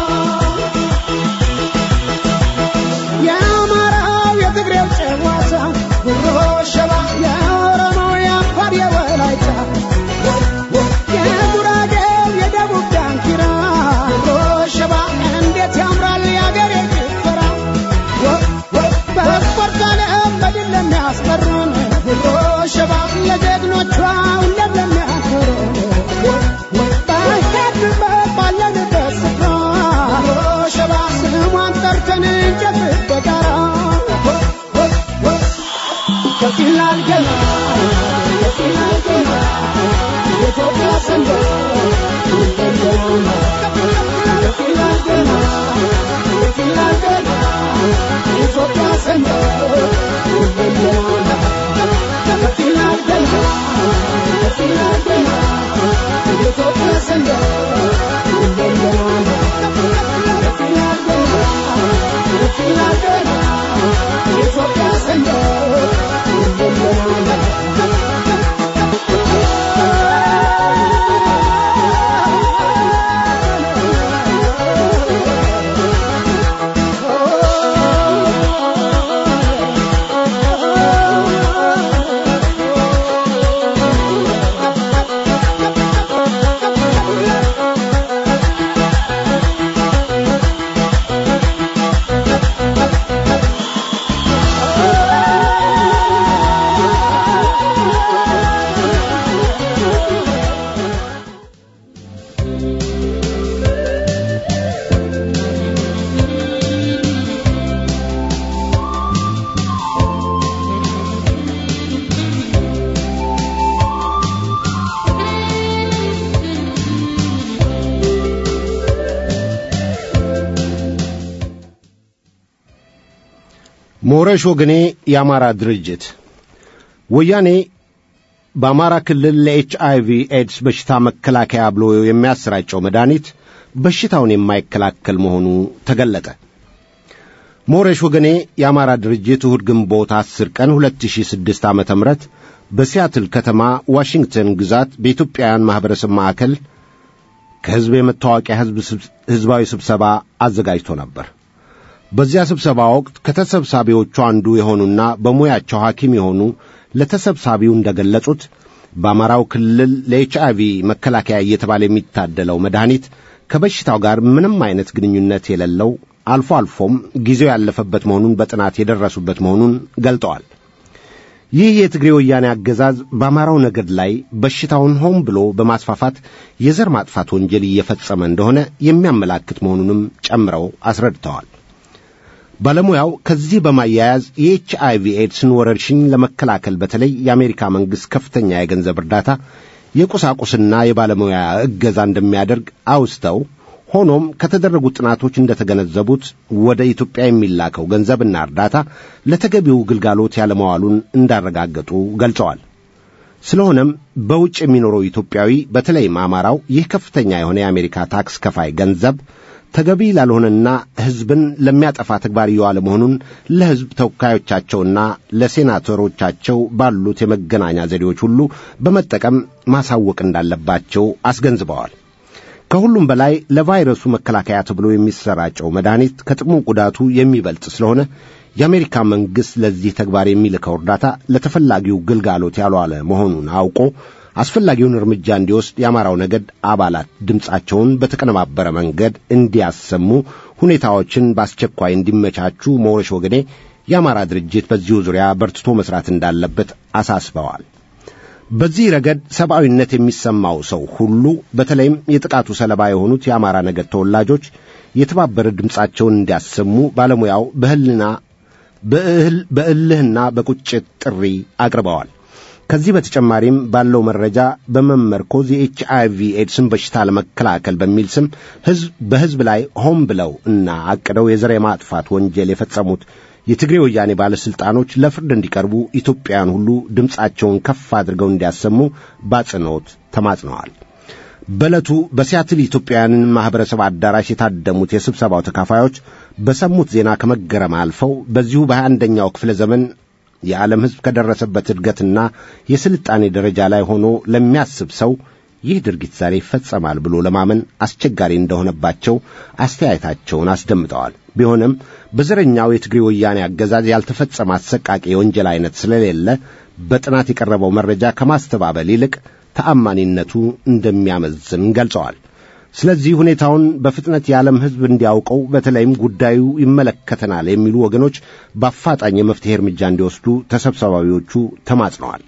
የአማራው የትግሬው ጨዋታ ጉሮ ሸባ የኦሮሞው የአፋር የወላይታ የጉራጌው የደቡብ ዳንኪራ ጉሮ ሸባ እንዴት ያምራል የአገሬ ጭፈራ በስፖርት ዓለም በድል ለሚያስቀሩን ጉሮ ሸባ ለጀግኖቿ ሁሌም ለሚያኮሩን በሄድንበት ባለንበት ስፍራ ጉሮ ሸባ ስሟን ጠርተን እንጨፍር በጋራ ከፊላል ገና ከፊላል ገና የኢትዮጵያ ሰንደቅ ከፊላል ገና ከፊላል ገና የኢትዮጵያ ሰንደቅ ከፊላል ገና ከፊላል ገና የኢትዮጵያ ሰንደቅ ከፊላል ገና ከፊላል ገና የኢትዮጵያ ሰንደቅ ሞረሽ ወገኔ የአማራ ድርጅት ወያኔ በአማራ ክልል ለኤች አይቪ ኤድስ በሽታ መከላከያ ብሎ የሚያሰራጨው መድኃኒት በሽታውን የማይከላከል መሆኑ ተገለጠ። ሞረሽ ወገኔ የአማራ ድርጅት እሁድ ግንቦት 10 ቀን 2006 ዓ ም በሲያትል ከተማ ዋሽንግተን ግዛት በኢትዮጵያውያን ማኅበረሰብ ማዕከል ከሕዝብ የመታወቂያ ሕዝባዊ ስብሰባ አዘጋጅቶ ነበር። በዚያ ስብሰባ ወቅት ከተሰብሳቢዎቹ አንዱ የሆኑና በሙያቸው ሐኪም የሆኑ ለተሰብሳቢው እንደገለጹት በአማራው ክልል ለኤች አይቪ መከላከያ እየተባለ የሚታደለው መድኃኒት ከበሽታው ጋር ምንም አይነት ግንኙነት የሌለው አልፎ አልፎም ጊዜው ያለፈበት መሆኑን በጥናት የደረሱበት መሆኑን ገልጠዋል። ይህ የትግሬ ወያኔ አገዛዝ በአማራው ነገድ ላይ በሽታውን ሆን ብሎ በማስፋፋት የዘር ማጥፋት ወንጀል እየፈጸመ እንደሆነ የሚያመላክት መሆኑንም ጨምረው አስረድተዋል። ባለሙያው ከዚህ በማያያዝ የኤች አይቪ ኤድስን ወረርሽኝ ለመከላከል በተለይ የአሜሪካ መንግሥት ከፍተኛ የገንዘብ እርዳታ የቁሳቁስና የባለሙያ እገዛ እንደሚያደርግ አውስተው ሆኖም ከተደረጉት ጥናቶች እንደተገነዘቡት ወደ ኢትዮጵያ የሚላከው ገንዘብና እርዳታ ለተገቢው ግልጋሎት ያለመዋሉን እንዳረጋገጡ ገልጸዋል። ስለሆነም በውጭ የሚኖረው ኢትዮጵያዊ በተለይም አማራው ይህ ከፍተኛ የሆነ የአሜሪካ ታክስ ከፋይ ገንዘብ ተገቢ ላልሆነና ሕዝብን ለሚያጠፋ ተግባር እየዋለ መሆኑን ለሕዝብ ተወካዮቻቸውና ለሴናተሮቻቸው ባሉት የመገናኛ ዘዴዎች ሁሉ በመጠቀም ማሳወቅ እንዳለባቸው አስገንዝበዋል። ከሁሉም በላይ ለቫይረሱ መከላከያ ተብሎ የሚሰራጨው መድኃኒት ከጥቅሙ ጉዳቱ የሚበልጥ ስለሆነ የአሜሪካ መንግሥት ለዚህ ተግባር የሚልከው እርዳታ ለተፈላጊው ግልጋሎት ያልዋለ መሆኑን አውቆ አስፈላጊውን እርምጃ እንዲወስድ የአማራው ነገድ አባላት ድምፃቸውን በተቀነባበረ መንገድ እንዲያሰሙ ሁኔታዎችን በአስቸኳይ እንዲመቻቹ ሞረሽ ወገኔ የአማራ ድርጅት በዚሁ ዙሪያ በርትቶ መስራት እንዳለበት አሳስበዋል። በዚህ ረገድ ሰብአዊነት የሚሰማው ሰው ሁሉ በተለይም የጥቃቱ ሰለባ የሆኑት የአማራ ነገድ ተወላጆች የተባበረ ድምፃቸውን እንዲያሰሙ ባለሙያው በህልና በእልህና በቁጭት ጥሪ አቅርበዋል። ከዚህ በተጨማሪም ባለው መረጃ በመመርኮዝ የኤች አይቪ ኤድስን በሽታ ለመከላከል በሚል ስም ህዝብ በህዝብ ላይ ሆን ብለው እና አቅደው የዘር የማጥፋት ወንጀል የፈጸሙት የትግሬ ወያኔ ባለሥልጣኖች ለፍርድ እንዲቀርቡ ኢትዮጵያውያን ሁሉ ድምፃቸውን ከፍ አድርገው እንዲያሰሙ በአጽንኦት ተማጽነዋል። በዕለቱ በሲያትል ኢትዮጵያውያንን ማኅበረሰብ አዳራሽ የታደሙት የስብሰባው ተካፋዮች በሰሙት ዜና ከመገረም አልፈው በዚሁ በሃያ አንደኛው ክፍለ ዘመን የዓለም ሕዝብ ከደረሰበት እድገትና የስልጣኔ ደረጃ ላይ ሆኖ ለሚያስብ ሰው ይህ ድርጊት ዛሬ ይፈጸማል ብሎ ለማመን አስቸጋሪ እንደሆነባቸው አስተያየታቸውን አስደምጠዋል። ቢሆንም በዘረኛው የትግሬ ወያኔ አገዛዝ ያልተፈጸመ አሰቃቂ የወንጀል አይነት ስለሌለ በጥናት የቀረበው መረጃ ከማስተባበል ይልቅ ተአማኒነቱ እንደሚያመዝን ገልጸዋል። ስለዚህ ሁኔታውን በፍጥነት የዓለም ሕዝብ እንዲያውቀው በተለይም ጉዳዩ ይመለከተናል የሚሉ ወገኖች በአፋጣኝ የመፍትሔ እርምጃ እንዲወስዱ ተሰብሳቢዎቹ ተማጽነዋል።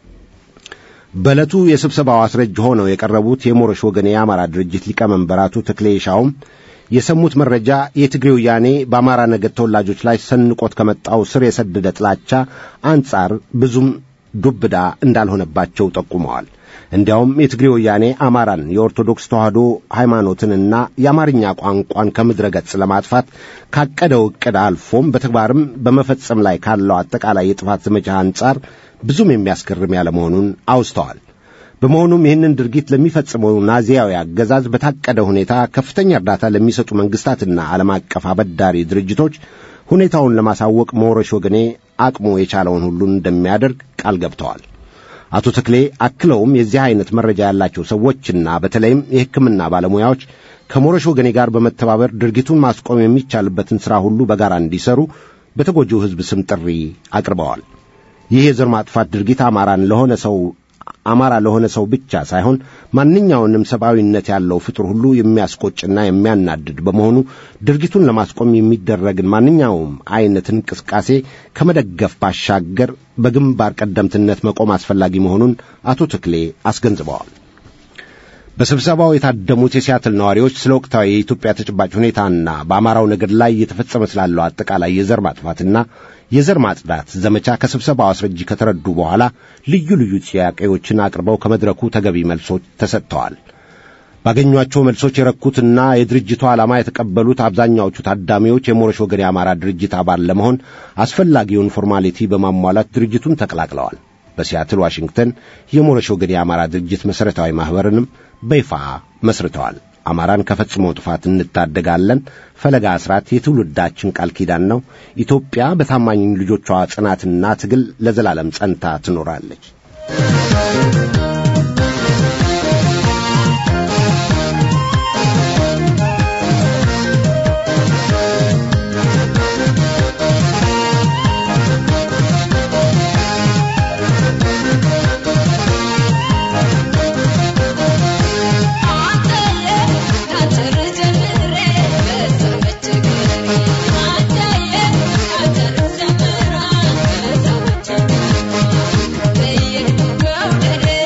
በዕለቱ የስብሰባው አስረጅ ሆነው የቀረቡት የሞረሽ ወገን የአማራ ድርጅት ሊቀመንበር አቶ ተክሌ ሻውም የሰሙት መረጃ የትግሬ ወያኔ በአማራ ነገድ ተወላጆች ላይ ሰንቆት ከመጣው ስር የሰደደ ጥላቻ አንጻር ብዙም ዱብዳ እንዳልሆነባቸው ጠቁመዋል። እንዲያውም የትግሬ ወያኔ አማራን የኦርቶዶክስ ተዋሕዶ ሃይማኖትንና የአማርኛ ቋንቋን ከምድረ ገጽ ለማጥፋት ካቀደው ዕቅድ አልፎም በተግባርም በመፈጸም ላይ ካለው አጠቃላይ የጥፋት ዘመቻ አንጻር ብዙም የሚያስገርም ያለመሆኑን አውስተዋል። በመሆኑም ይህንን ድርጊት ለሚፈጽመው ናዚያዊ አገዛዝ በታቀደ ሁኔታ ከፍተኛ እርዳታ ለሚሰጡ መንግሥታትና ዓለም አቀፍ አበዳሪ ድርጅቶች ሁኔታውን ለማሳወቅ ሞረሽ ወገኔ አቅሙ የቻለውን ሁሉን እንደሚያደርግ ቃል ገብተዋል። አቶ ተክሌ አክለውም የዚህ አይነት መረጃ ያላቸው ሰዎችና በተለይም የሕክምና ባለሙያዎች ከሞረሽ ወገኔ ጋር በመተባበር ድርጊቱን ማስቆም የሚቻልበትን ሥራ ሁሉ በጋራ እንዲሰሩ በተጎጂው ሕዝብ ስም ጥሪ አቅርበዋል። ይህ የዘር ማጥፋት ድርጊት አማራን ለሆነ ሰው አማራ ለሆነ ሰው ብቻ ሳይሆን ማንኛውንም ሰብአዊነት ያለው ፍጡር ሁሉ የሚያስቆጭና የሚያናድድ በመሆኑ ድርጊቱን ለማስቆም የሚደረግን ማንኛውም አይነት እንቅስቃሴ ከመደገፍ ባሻገር በግንባር ቀደምትነት መቆም አስፈላጊ መሆኑን አቶ ተክሌ አስገንዝበዋል። በስብሰባው የታደሙት የሲያትል ነዋሪዎች ስለ ወቅታዊ የኢትዮጵያ ተጨባጭ ሁኔታና በአማራው ነገድ ላይ እየተፈጸመ ስላለው አጠቃላይ የዘር ማጥፋትና የዘር ማጽዳት ዘመቻ ከስብሰባው አስረጂ ከተረዱ በኋላ ልዩ ልዩ ጥያቄዎችን አቅርበው ከመድረኩ ተገቢ መልሶች ተሰጥተዋል። ባገኟቸው መልሶች የረኩትና የድርጅቱ ዓላማ የተቀበሉት አብዛኛዎቹ ታዳሚዎች የሞረሽ ወገን የአማራ ድርጅት አባል ለመሆን አስፈላጊውን ፎርማሊቲ በማሟላት ድርጅቱን ተቀላቅለዋል። በሲያትል ዋሽንግተን የሞረሽ ወገን የአማራ ድርጅት መሠረታዊ ማኅበርንም በይፋ መስርተዋል። አማራን ከፈጽሞ ጥፋት እንታደጋለን። ፈለጋ አስራት የትውልዳችን ቃል ኪዳን ነው። ኢትዮጵያ በታማኝ ልጆቿ ጽናትና ትግል ለዘላለም ጸንታ ትኖራለች። Yeah.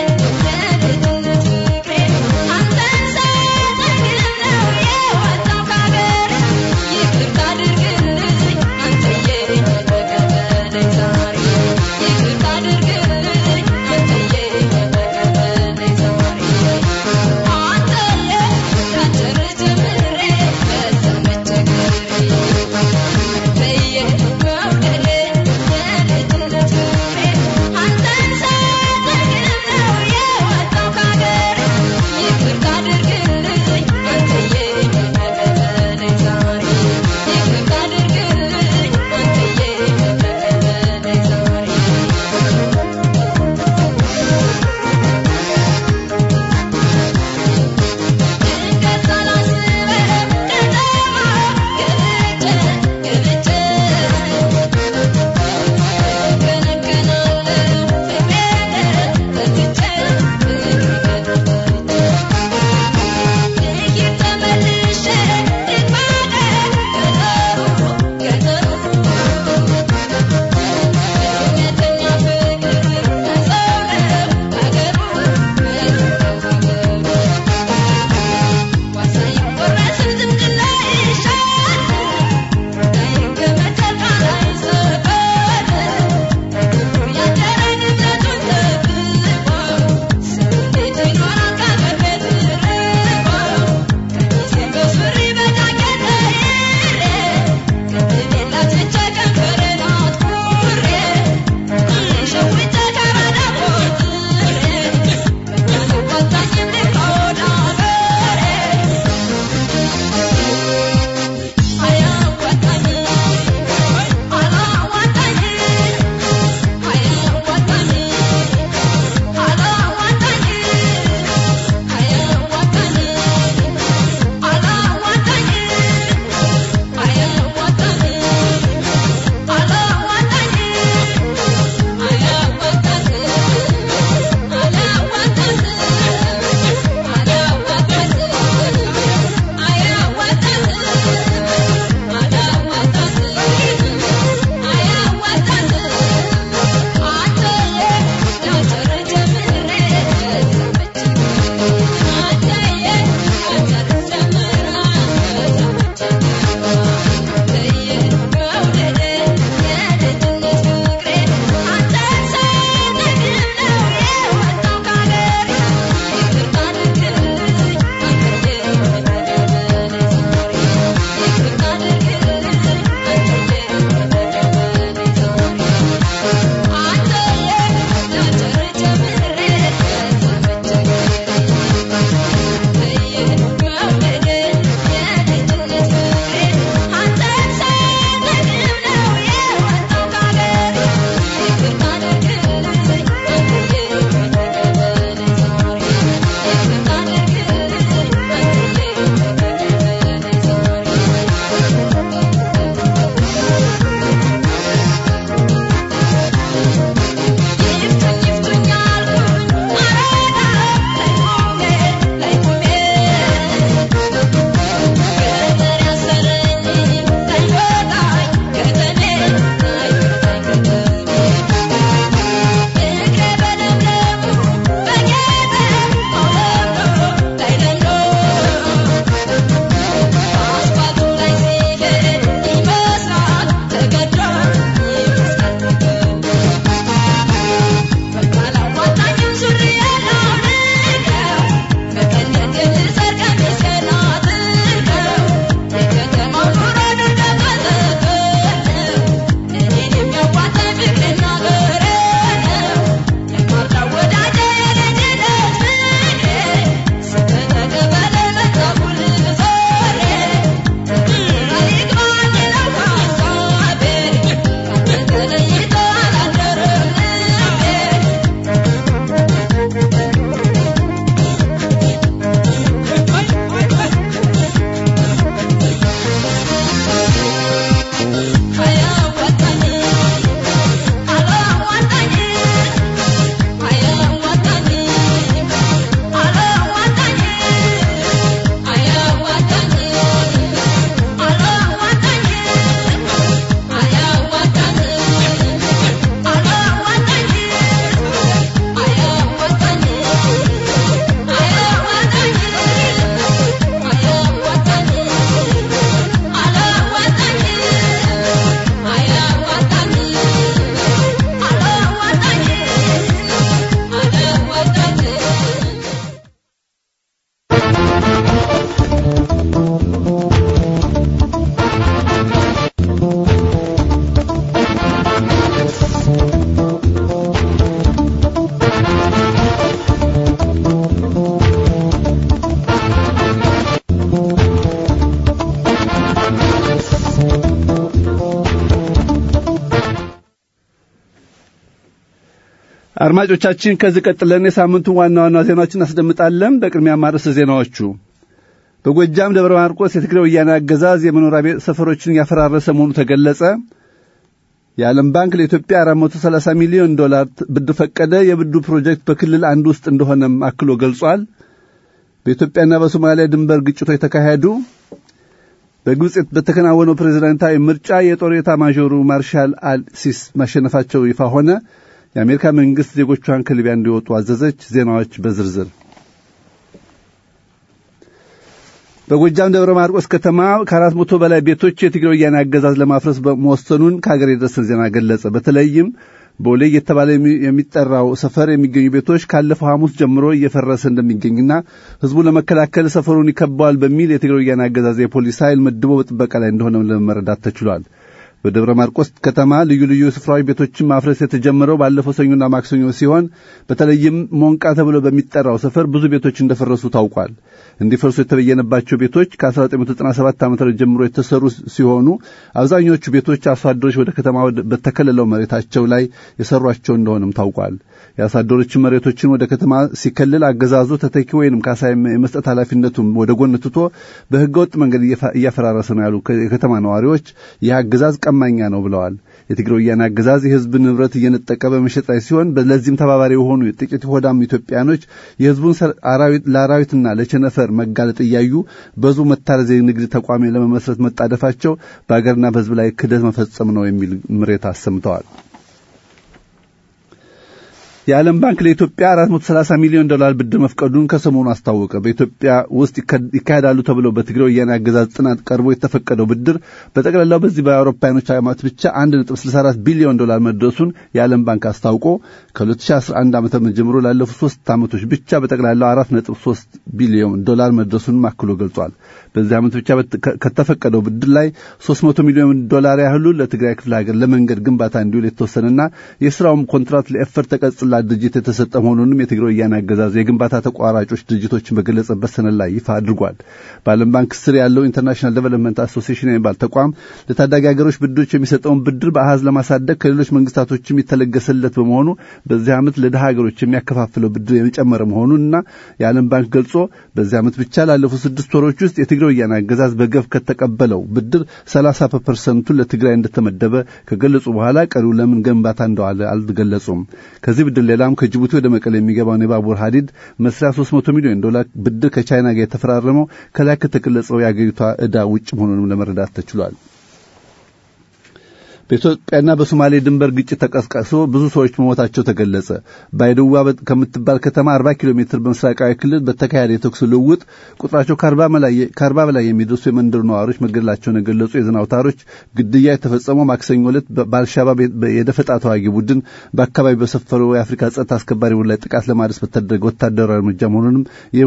አድማጮቻችን ከዚህ ቀጥለን የሳምንቱን ዋና ዋና ዜናዎችን እናስደምጣለን። በቅድሚያ ማርዕስተ ዜናዎቹ በጎጃም ደብረ ማርቆስ የትግራይ ወያኔ አገዛዝ የመኖሪያ ቤት ሰፈሮችን ያፈራረሰ መሆኑ ተገለጸ። የዓለም ባንክ ለኢትዮጵያ 430 ሚሊዮን ዶላር ብድር ፈቀደ። የብድሩ ፕሮጀክት በክልል አንድ ውስጥ እንደሆነም አክሎ ገልጿል። በኢትዮጵያና በሶማሊያ ድንበር ግጭቶች ተካሄዱ። በግብጽ በተከናወነው ፕሬዝዳንታዊ ምርጫ የጦር ኤታማዦሩ ማርሻል አልሲስ ማሸነፋቸው ይፋ ሆነ። የአሜሪካ መንግስት ዜጎቿን ከሊቢያ እንዲወጡ አዘዘች። ዜናዎች በዝርዝር በጎጃም ደብረ ማርቆስ ከተማ ከአራት መቶ በላይ ቤቶች የትግራይ ወያኔ አገዛዝ ለማፍረስ መወሰኑን ከሀገር የደረሰን ዜና ገለጸ። በተለይም ቦሌ እየተባለ የሚጠራው ሰፈር የሚገኙ ቤቶች ካለፈው ሐሙስ ጀምሮ እየፈረሰ እንደሚገኝና ህዝቡ ለመከላከል ሰፈሩን ይከበዋል በሚል የትግራይ ወያኔ አገዛዝ የፖሊስ ኃይል መድቦ በጥበቃ ላይ እንደሆነ ለመረዳት ተችሏል። በደብረ ማርቆስ ከተማ ልዩ ልዩ ስፍራዎች ቤቶችን ማፍረስ የተጀመረው ባለፈው ሰኞና ማክሰኞ ሲሆን በተለይም ሞንቃ ተብሎ በሚጠራው ሰፈር ብዙ ቤቶች እንደፈረሱ ታውቋል። እንዲፈርሱ የተበየነባቸው ቤቶች ከ1997 ዓ ም ጀምሮ የተሰሩ ሲሆኑ አብዛኞቹ ቤቶች አርሶ አደሮች ወደ ከተማ በተከለለው መሬታቸው ላይ የሰሯቸው እንደሆነም ታውቋል። የአርሶ አደሮችን መሬቶችን ወደ ከተማ ሲከልል አገዛዙ ተተኪ ወይንም ካሳ የመስጠት ኃላፊነቱን ወደ ጎን ትቶ በህገወጥ መንገድ እያፈራረሰ ነው ያሉ የከተማ ነዋሪዎች ይህ አገዛዝ ቀማኛ ነው ብለዋል። የትግራይ ወያኔ አገዛዝ የህዝብ ንብረት እየነጠቀ በመሸጥ ላይ ሲሆን ለዚህም ተባባሪ የሆኑ ጥቂት ሆዳም ኢትዮጵያኖች የህዝቡን ለአራዊትና ለቸነፈር መጋለጥ እያዩ በዙ መታረዝ የንግድ ተቋሚ ለመመስረት መጣደፋቸው በሀገርና በህዝብ ላይ ክደት መፈጸም ነው የሚል ምሬት አሰምተዋል። የዓለም ባንክ ለኢትዮጵያ 430 ሚሊዮን ዶላር ብድር መፍቀዱን ከሰሞኑ አስታወቀ። በኢትዮጵያ ውስጥ ይካሄዳሉ ተብለው በትግራይ ወያኔ አገዛዝ ጥናት ቀርቦ የተፈቀደው ብድር በጠቅላላው በዚህ በአውሮፓውያኖች ዓመት ብቻ 1.64 ቢሊዮን ዶላር መድረሱን የዓለም ባንክ አስታውቆ ከ2011 ዓ ም ጀምሮ ላለፉት ሶስት ዓመቶች ብቻ በጠቅላላው 4.3 ቢሊዮን ዶላር መድረሱንም አክሎ ገልጿል። በዚህ ዓመት ብቻ ከተፈቀደው ብድር ላይ 300 ሚሊዮን ዶላር ያህሉ ለትግራይ ክፍለ ሀገር ለመንገድ ግንባታ እንዲውል የተወሰነና የስራውም ኮንትራት ለኤፈር ተቀጽላ ድርጅት የተሰጠ መሆኑንም የትግራይ ወያኔ አገዛዝ የግንባታ ተቋራጮች ድርጅቶችን በገለጸበት ሰነድ ላይ ይፋ አድርጓል። በዓለም ባንክ ስር ያለው ኢንተርናሽናል ዴቨሎፕመንት አሶሲዬሽን የሚባል ተቋም ለታዳጊ ሀገሮች ብድሮች የሚሰጠውን ብድር በአሃዝ ለማሳደግ ከሌሎች መንግስታቶችም የተለገሰለት በመሆኑ በዚህ ዓመት ለድሃ ሀገሮች የሚያከፋፍለው ብድር የጨመረ መሆኑንና የዓለም ባንክ ገልጾ በዚህ ዓመት ብቻ ላለፉት ስድስት ወሮች ውስጥ የትግራይ ወያኔ አገዛዝ በገፍ ከተቀበለው ብድር 30 ፐርሰንቱን ለትግራይ እንደተመደበ ከገለጹ በኋላ ቀሪው ለምን ግንባታ እንደዋለ አልገለጹም። ከዚህ ብድር ሌላም ከጅቡቲ ወደ መቀሌ የሚገባውን የባቡር ሀዲድ መስሪያ 300 ሚሊዮን ዶላር ብድር ከቻይና ጋር የተፈራረመው ከላይ ከተገለጸው የአገሪቷ ዕዳ ውጭ መሆኑንም ለመረዳት ተችሏል። በኢትዮጵያና በሶማሌ ድንበር ግጭት ተቀስቅሶ ብዙ ሰዎች መሞታቸው ተገለጸ። ባይድዋ ከምትባል ከተማ 40 ኪሎ ሜትር በምስራቃዊ ክልል በተካሄደ የተኩስ ልውውጥ ቁጥራቸው ከአርባ በላይ የሚደርሱ የመንደሩ ነዋሪዎች መገደላቸውን የገለጹ የዜና አውታሮች ግድያ የተፈጸመው ማክሰኞ ዕለት በአልሻባብ የደፈጣ ተዋጊ ቡድን በአካባቢ በሰፈረው የአፍሪካ ጸጥታ አስከባሪ ቡድን ላይ ጥቃት ለማድረስ በተደረገ ወታደራዊ እርምጃ መሆኑንም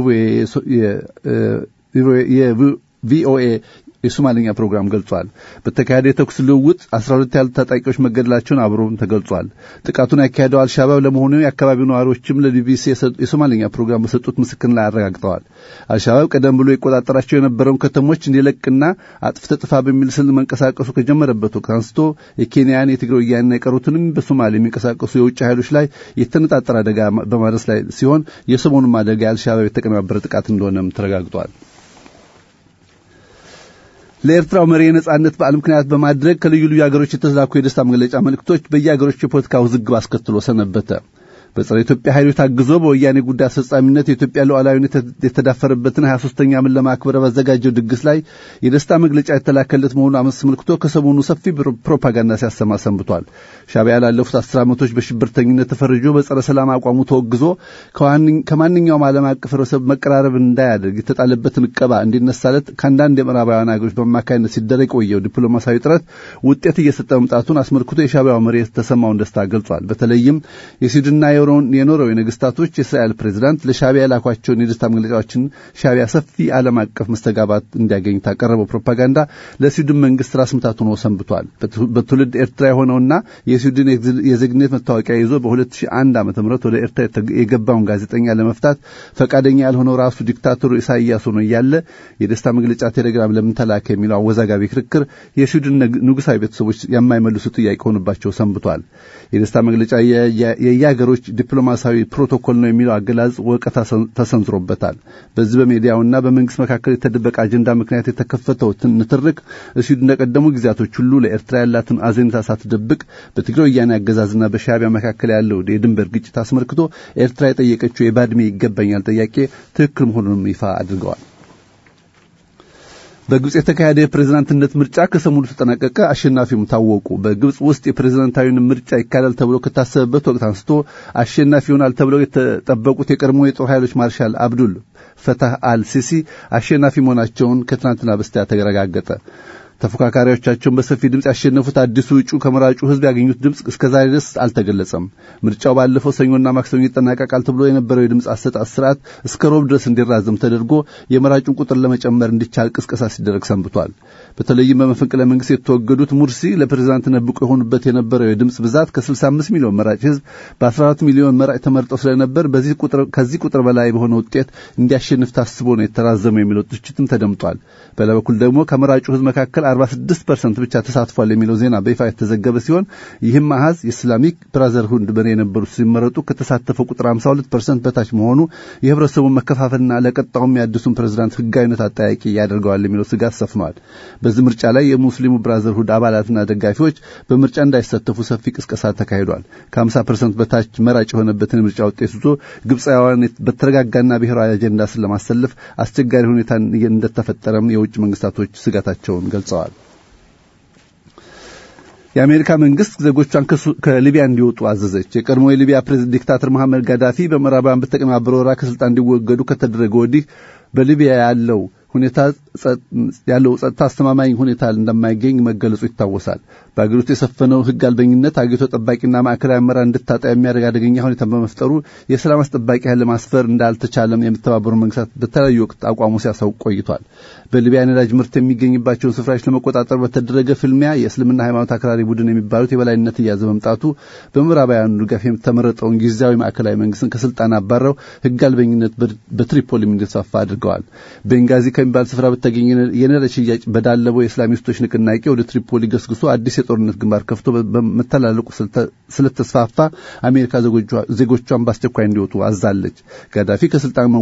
የቪኦኤ የሶማሊኛ ፕሮግራም ገልጿል። በተካሄደ የተኩስ ልውውጥ 12 ያህል ታጣቂዎች መገደላቸውን አብሮም ተገልጿል። ጥቃቱን ያካሄደው አልሻባብ ለመሆኑ የአካባቢው ነዋሪዎችም ለቢቢሲ የሶማሊኛ ፕሮግራም በሰጡት ምስክርና አረጋግጠዋል። አልሻባብ ቀደም ብሎ የቆጣጠራቸው የነበረውን ከተሞች እንዲለቅና አጥፍተ ጥፋ በሚል ስል መንቀሳቀሱ ከጀመረበት ወቅት አንስቶ የኬንያን፣ የትግራይ ወያኔና የቀሩትንም በሶማሌ የሚንቀሳቀሱ የውጭ ኃይሎች ላይ የተነጣጠረ አደጋ በማድረስ ላይ ሲሆን የሰሞኑም አደጋ የአልሻባብ የተቀነባበረ ጥቃት እንደሆነም ተረጋግጧል። ለኤርትራው መሪ የነጻነት በዓል ምክንያት በማድረግ ከልዩ ልዩ ሀገሮች የተላኩ የደስታ መግለጫ መልእክቶች በየሀገሮች የፖለቲካ ውዝግብ አስከትሎ ሰነበተ። በጸረ ኢትዮጵያ ኃይሎች ታግዞ በወያኔ ጉዳይ አስፈጻሚነት የኢትዮጵያ ሉዓላዊነት የተዳፈረበትን 23ኛ ዓመት ለማክበር ባዘጋጀው ድግስ ላይ የደስታ መግለጫ የተላከለት መሆኑ አስመልክቶ ከሰሞኑ ሰፊ ፕሮፓጋንዳ ሲያሰማ ሰንብቷል። ሻዕቢያ ላለፉት አስር ዓመቶች በሽብርተኝነት ተፈርጆ በጸረ ሰላም አቋሙ ተወግዞ ከማንኛውም ዓለም አቀፍ ህብረተሰብ መቀራረብ እንዳያደርግ የተጣለበትን እቀባ እንዲነሳለት ከአንዳንድ የምዕራባውያን ሀገሮች በአማካይነት ሲደረግ የቆየው ዲፕሎማሲያዊ ጥረት ውጤት እየሰጠ መምጣቱን አስመልክቶ የሻዕቢያው መሪ የተሰማውን ደስታ ገልጿል። በተለይም የስዊድንና የኖርዌይ ነገስታቶች የእስራኤል ፕሬዝዳንት ለሻዕቢያ የላኳቸውን የደስታ መግለጫዎችን ሻዕቢያ ሰፊ ዓለም አቀፍ መስተጋባት እንዲያገኝ ታቀረበው ፕሮፓጋንዳ ለስዊድን መንግስት ራስ ምታት ሆኖ ሰንብቷል። በትውልድ ኤርትራ የሆነውና የስዊድን የዜግነት መታወቂያ ይዞ በ2001 ዓ ም ወደ ኤርትራ የገባውን ጋዜጠኛ ለመፍታት ፈቃደኛ ያልሆነው ራሱ ዲክታተሩ ኢሳይያስ ሆኖ እያለ የደስታ መግለጫ ቴሌግራም ለምን ተላከ የሚለው አወዛጋቢ ክርክር የስዊድን ንጉሳዊ ቤተሰቦች የማይመልሱ ጥያቄ ሆኑባቸው ሰንብቷል። የደስታ መግለጫ የየሀገሮች ዲፕሎማሲያዊ ፕሮቶኮል ነው የሚለው አገላዝ ወቀታ ተሰንዝሮበታል። በዚህ በሚዲያውና በመንግስት መካከል የተደበቀ አጀንዳ ምክንያት የተከፈተው ንትርክ እስዩ እንደቀደሙ ጊዜያቶች ሁሉ ለኤርትራ ያላትን አዘኔታ ሳትደብቅ በትግራይ ወያኔ አገዛዝና በሻዕቢያ መካከል ያለው የድንበር ግጭት አስመልክቶ ኤርትራ የጠየቀችው የባድሜ ይገባኛል ጥያቄ ትክክል መሆኑንም ይፋ አድርገዋል። በግብጽ የተካሄደ የፕሬዝዳንትነት ምርጫ ከሰሞኑ ተጠናቀቀ። አሸናፊውም ታወቁ። በግብጽ ውስጥ የፕሬዝዳንታዊን ምርጫ ይካሄዳል ተብሎ ከታሰበበት ወቅት አንስቶ አሸናፊ ይሆናል ተብለው የተጠበቁት የቀድሞ የጦር ኃይሎች ማርሻል አብዱል ፈታህ አልሲሲ አሸናፊ መሆናቸውን ከትናንትና በስቲያ ተረጋገጠ። ተፎካካሪዎቻቸውን በሰፊ ድምፅ ያሸነፉት አዲሱ እጩ ከመራጩ ሕዝብ ያገኙት ድምፅ እስከዛሬ ድረስ አልተገለጸም። ምርጫው ባለፈው ሰኞና ማክሰኞ ይጠናቀቃል ተብሎ የነበረው የድምፅ አሰጣጥ ስርዓት እስከ ሮብ ድረስ እንዲራዘም ተደርጎ የመራጩን ቁጥር ለመጨመር እንዲቻል ቅስቀሳ ሲደረግ ሰንብቷል። በተለይም በመፈንቅለ መንግስት የተወገዱት ሙርሲ ለፕሬዝዳንትነት ብቁ የሆኑበት የነበረው የድምፅ ብዛት ከ65 ሚሊዮን መራጭ ሕዝብ በ14 ሚሊዮን መራጭ ተመርጠው ስለነበር በዚህ ቁጥር ከዚህ ቁጥር በላይ በሆነ ውጤት እንዲያሸንፍ ታስቦ ነው የተራዘመው የሚለው ትችትም ተደምጧል። በሌላ በኩል ደግሞ ከመራጩ ሕዝብ መካከል 46 ፐርሰንት ብቻ ተሳትፏል የሚለው ዜና በይፋ የተዘገበ ሲሆን ይህም አሃዝ የኢስላሚክ ብራዘርሁድ መሪ የነበሩት ሲመረጡ ከተሳተፈው ቁጥር 52 ፐርሰንት በታች መሆኑ የህብረተሰቡን መከፋፈልና ለቀጣውም የአዲሱን ፕሬዝዳንት ህጋዊነት አጠያቂ ያደርገዋል የሚለው ስጋት ሰፍኗል። በዚህ ምርጫ ላይ የሙስሊሙ ብራዘርሁድ አባላትና ደጋፊዎች በምርጫ እንዳይሳተፉ ሰፊ ቅስቀሳ ተካሂዷል። ከ50 ፐርሰንት በታች መራጭ የሆነበትን የምርጫ ውጤት ይዞ ግብፃውያን በተረጋጋና ብሔራዊ አጀንዳ ስር ለማሰለፍ አስቸጋሪ ሁኔታ እንደተፈጠረም የውጭ መንግስታቶች ስጋታቸውን ገልጸዋል። የአሜሪካ መንግስት ዜጎቿን ከሊቢያ እንዲወጡ አዘዘች። የቀድሞ የሊቢያ ፕሬዝዳንት ዲክታተር መሐመድ ጋዳፊ በምዕራባውያን በተቀነባበረ ወረራ ከስልጣን እንዲወገዱ ከተደረገ ወዲህ በሊቢያ ያለው ሁኔታ ያለው ጸጥታ አስተማማኝ ሁኔታ እንደማይገኝ መገለጹ ይታወሳል። በአገሪቱ የሰፈነው ህግ አልበኝነት አገሪቱ ጠባቂና ማዕከላዊ አመራር እንድታጣ የሚያደርግ አደገኛ ሁኔታ በመፍጠሩ የሰላም አስጠባቂ ኃይል ለማስፈር እንዳልተቻለም የሚተባበሩ መንግስታት በተለያዩ ወቅት አቋሙ ሲያሳውቅ ቆይቷል። በሊቢያ ነዳጅ ምርት የሚገኝባቸውን ስፍራዎች ለመቆጣጠር በተደረገ ፍልሚያ የእስልምና ሃይማኖት አክራሪ ቡድን የሚባሉት የበላይነት እያዘ መምጣቱ በምዕራባውያኑ ድጋፍ የተመረጠውን ጊዜያዊ ማዕከላዊ መንግስትን ከስልጣን አባረው ህግ አልበኝነት በትሪፖሊም እንዲስፋፋ አድርገዋል። ቤንጋዚ ከሚባል ስፍራ በተገኘ የነዳጅ ሽያጭ በዳለበው የእስላሚስቶች ንቅናቄ ወደ ትሪፖሊ ገስግሶ አዲስ የጦርነት ግንባር ከፍቶ በመተላለቁ ስለተስፋፋ አሜሪካ ዜጎቿን በአስቸኳይ እንዲወጡ አዛለች። ጋዳፊ ከስልጣን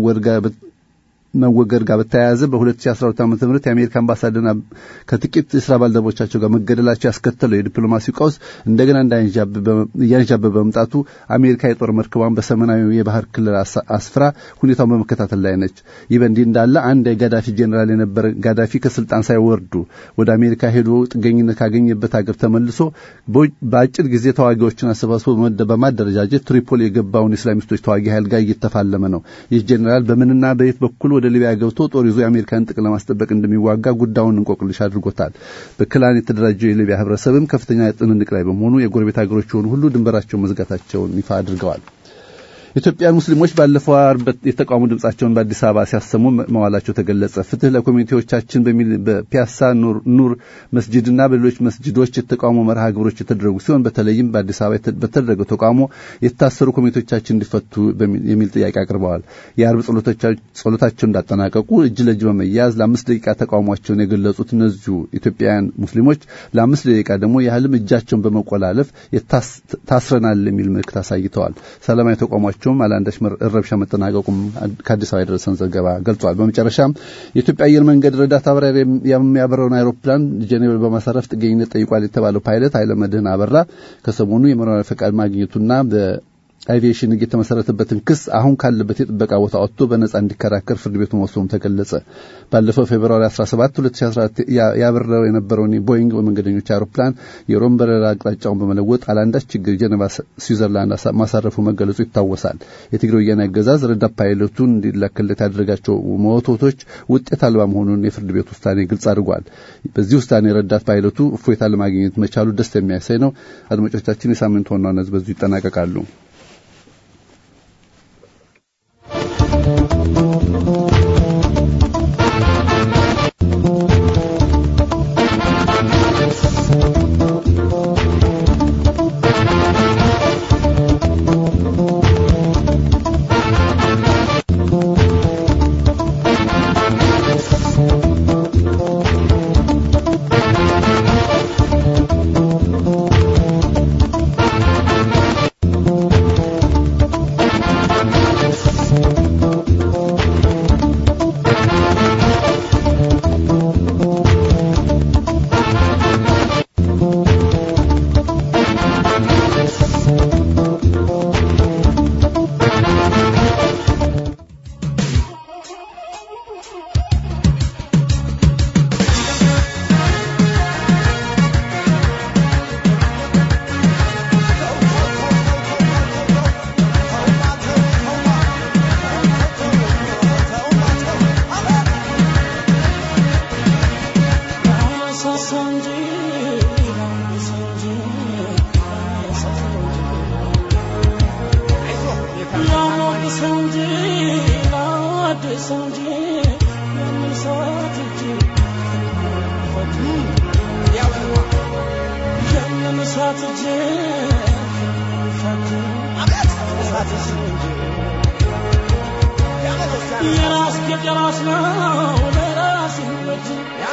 መወገድ ጋር በተያያዘ በ2012 ዓ.ም የአሜሪካ አምባሳደር ከጥቂት የስራ ባልደረቦቻቸው ጋር መገደላቸው ያስከተለው የዲፕሎማሲ ቀውስ እንደገና እያንዣበበ በመምጣቱ አሜሪካ የጦር መርከቧን በሰሜናዊ የባህር ክልል አስፍራ ሁኔታውን በመከታተል ላይ ነች። ይህ በእንዲህ እንዳለ አንድ የጋዳፊ ጄኔራል የነበረ ጋዳፊ ከስልጣን ሳይወርዱ ወደ አሜሪካ ሄዶ ጥገኝነት ካገኘበት ሀገር ተመልሶ በአጭር ጊዜ ተዋጊዎችን አሰባስቦ በማደረጃጀት ትሪፖሊ የገባውን የእስላሚስቶች ተዋጊ ኃይል ጋር እየተፋለመ ነው። ይህ ጄኔራል በምንና በየት በኩል ወደ ሊቢያ ገብቶ ጦር ይዞ የአሜሪካን ጥቅም ለማስጠበቅ እንደሚዋጋ ጉዳዩን እንቆቅልሽ አድርጎታል። በክላን የተደራጀው የሊቢያ ህብረተሰብም ከፍተኛ ጥንንቅ ላይ በመሆኑ የጎረቤት ሀገሮች የሆኑ ሁሉ ድንበራቸውን መዝጋታቸውን ይፋ አድርገዋል። ኢትዮጵያን ሙስሊሞች ባለፈው ዓርብ የተቃውሞ ድምጻቸውን በአዲስ አበባ ሲያሰሙ መዋላቸው ተገለጸ። ፍትህ ለኮሚኒቲዎቻችን በሚል በፒያሳ ኑር መስጅድና በሌሎች መስጅዶች የተቃውሞ መርሃ ግብሮች የተደረጉ ሲሆን በተለይም በአዲስ አበባ በተደረገው ተቃውሞ የታሰሩ ኮሚኒቲዎቻችን እንዲፈቱ የሚል ጥያቄ አቅርበዋል። የአርብ ጸሎታቸውን እንዳጠናቀቁ እጅ ለእጅ በመያዝ ለአምስት ደቂቃ ተቃውሟቸውን የገለጹት እነዚሁ ኢትዮጵያውያን ሙስሊሞች ለአምስት ደቂቃ ደግሞ ያህልም እጃቸውን በመቆላለፍ ታስረናል የሚል ምልክት አሳይተዋል። ሰላማዊ ተቃውሟቸው መሆናቸውም አላንዳች ረብሻ መጠናቀቁም ከአዲስ አበባ የደረሰን ዘገባ ገልጿል። በመጨረሻም የኢትዮጵያ አየር መንገድ ረዳት አብራሪ የሚያበረውን አይሮፕላን ጄኔቭ በማሳረፍ ጥገኝነት ጠይቋል የተባለው ፓይለት ኃይለመድህን አበራ ከሰሞኑ የመኖሪያ ፈቃድ ማግኘቱና አቪዬሽን ሕግ የተመሰረተበትን ክስ አሁን ካለበት የጥበቃ ቦታ ወጥቶ በነጻ እንዲከራከር ፍርድ ቤቱ መወሰኑም ተገለጸ። ባለፈው ፌብርዋሪ 17 2014 ያበረው የነበረውን ቦይንግ በመንገደኞች አውሮፕላን የሮም በረራ አቅጣጫውን በመለወጥ አላንዳች ችግር ጀኔቫ ስዊዘርላንድ ማሳረፉ መገለጹ ይታወሳል። የትግራይ ወያነ አገዛዝ ረዳት ፓይለቱን እንዲላክለት ያደረጋቸው መወቶቶች ውጤት አልባ መሆኑን የፍርድ ቤት ውሳኔ ግልጽ አድርጓል። በዚህ ውሳኔ ረዳት ፓይለቱ እፎይታ ለማግኘት መቻሉ ደስ የሚያሳይ ነው። አድማጮቻችን፣ የሳምንት ዋና ዋና በዚሁ ይጠናቀቃሉ። ላድሰው እንጂ የምንሳት እጅ የምንሳት እጅ የራስ ጌጥ የራስ ነው ለራስ ይበጅ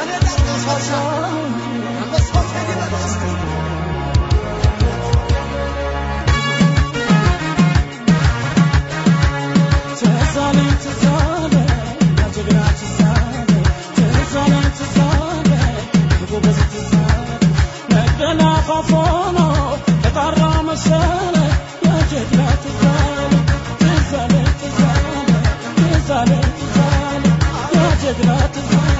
ትዛለኝ ትዛለ ያጀግና ትዛለ ትዛለኝ ትዛለ የጎበዝ ትዛለ መደላፋፎ ነው ተጣራ መሰለ ያጀግና ትዛለ ትዛለ ትዛለ ትዛለ ትዛለ ያጀግና ትዛለ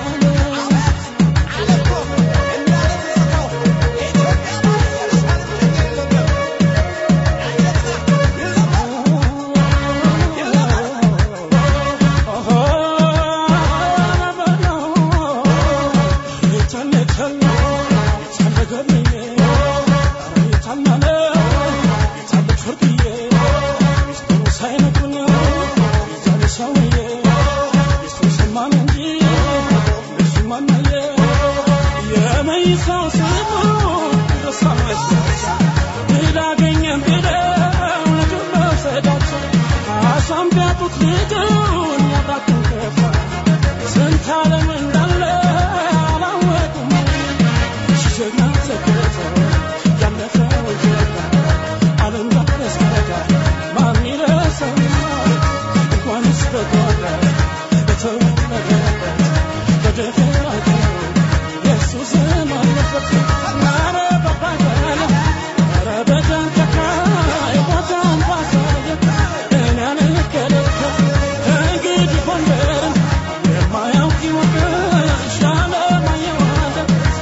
ልጁን ያብራኩን ከፋ ስንት ዓለም እንዳለ አላወቁም ጀግና ተገቶ ያለፈው ጀግና ዓለም ባለስከዳ ማን ይረሳዋል እንኳንስ በጓዳ በተወለደበት በደፈራቸው የእሱ ስም አለበት ኧረ በባገል ኧረ በደንተካ ቦታን ባሳየ እኔ አልገለከት እንግዲህ ጎንደርን የማያውቅ ይወቅሽ ያለማየዋለ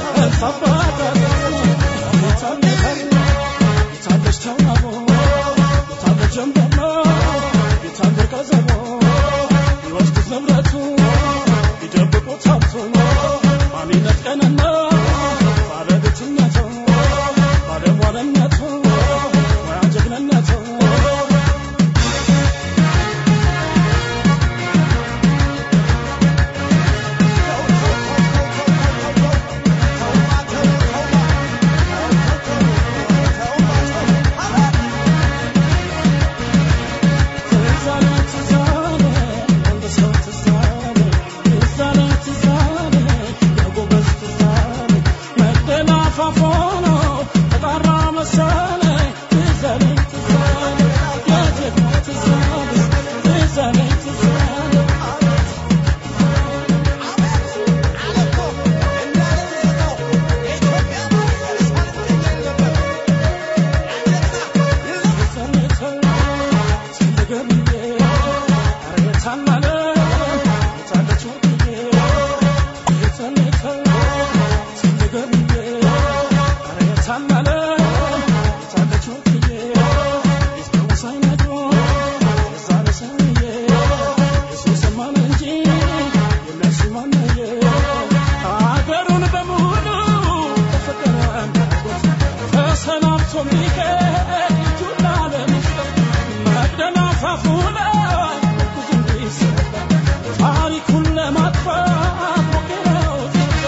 አገሩን በሙሉ ተፈቀረ ተሰናብቶ ሚሄድ እጁን ላለመስጠት መቅደላ ፋፉ ላይ ብዙ እንዲሰጠ ታሪኩን ለማጥፋት ሞክረው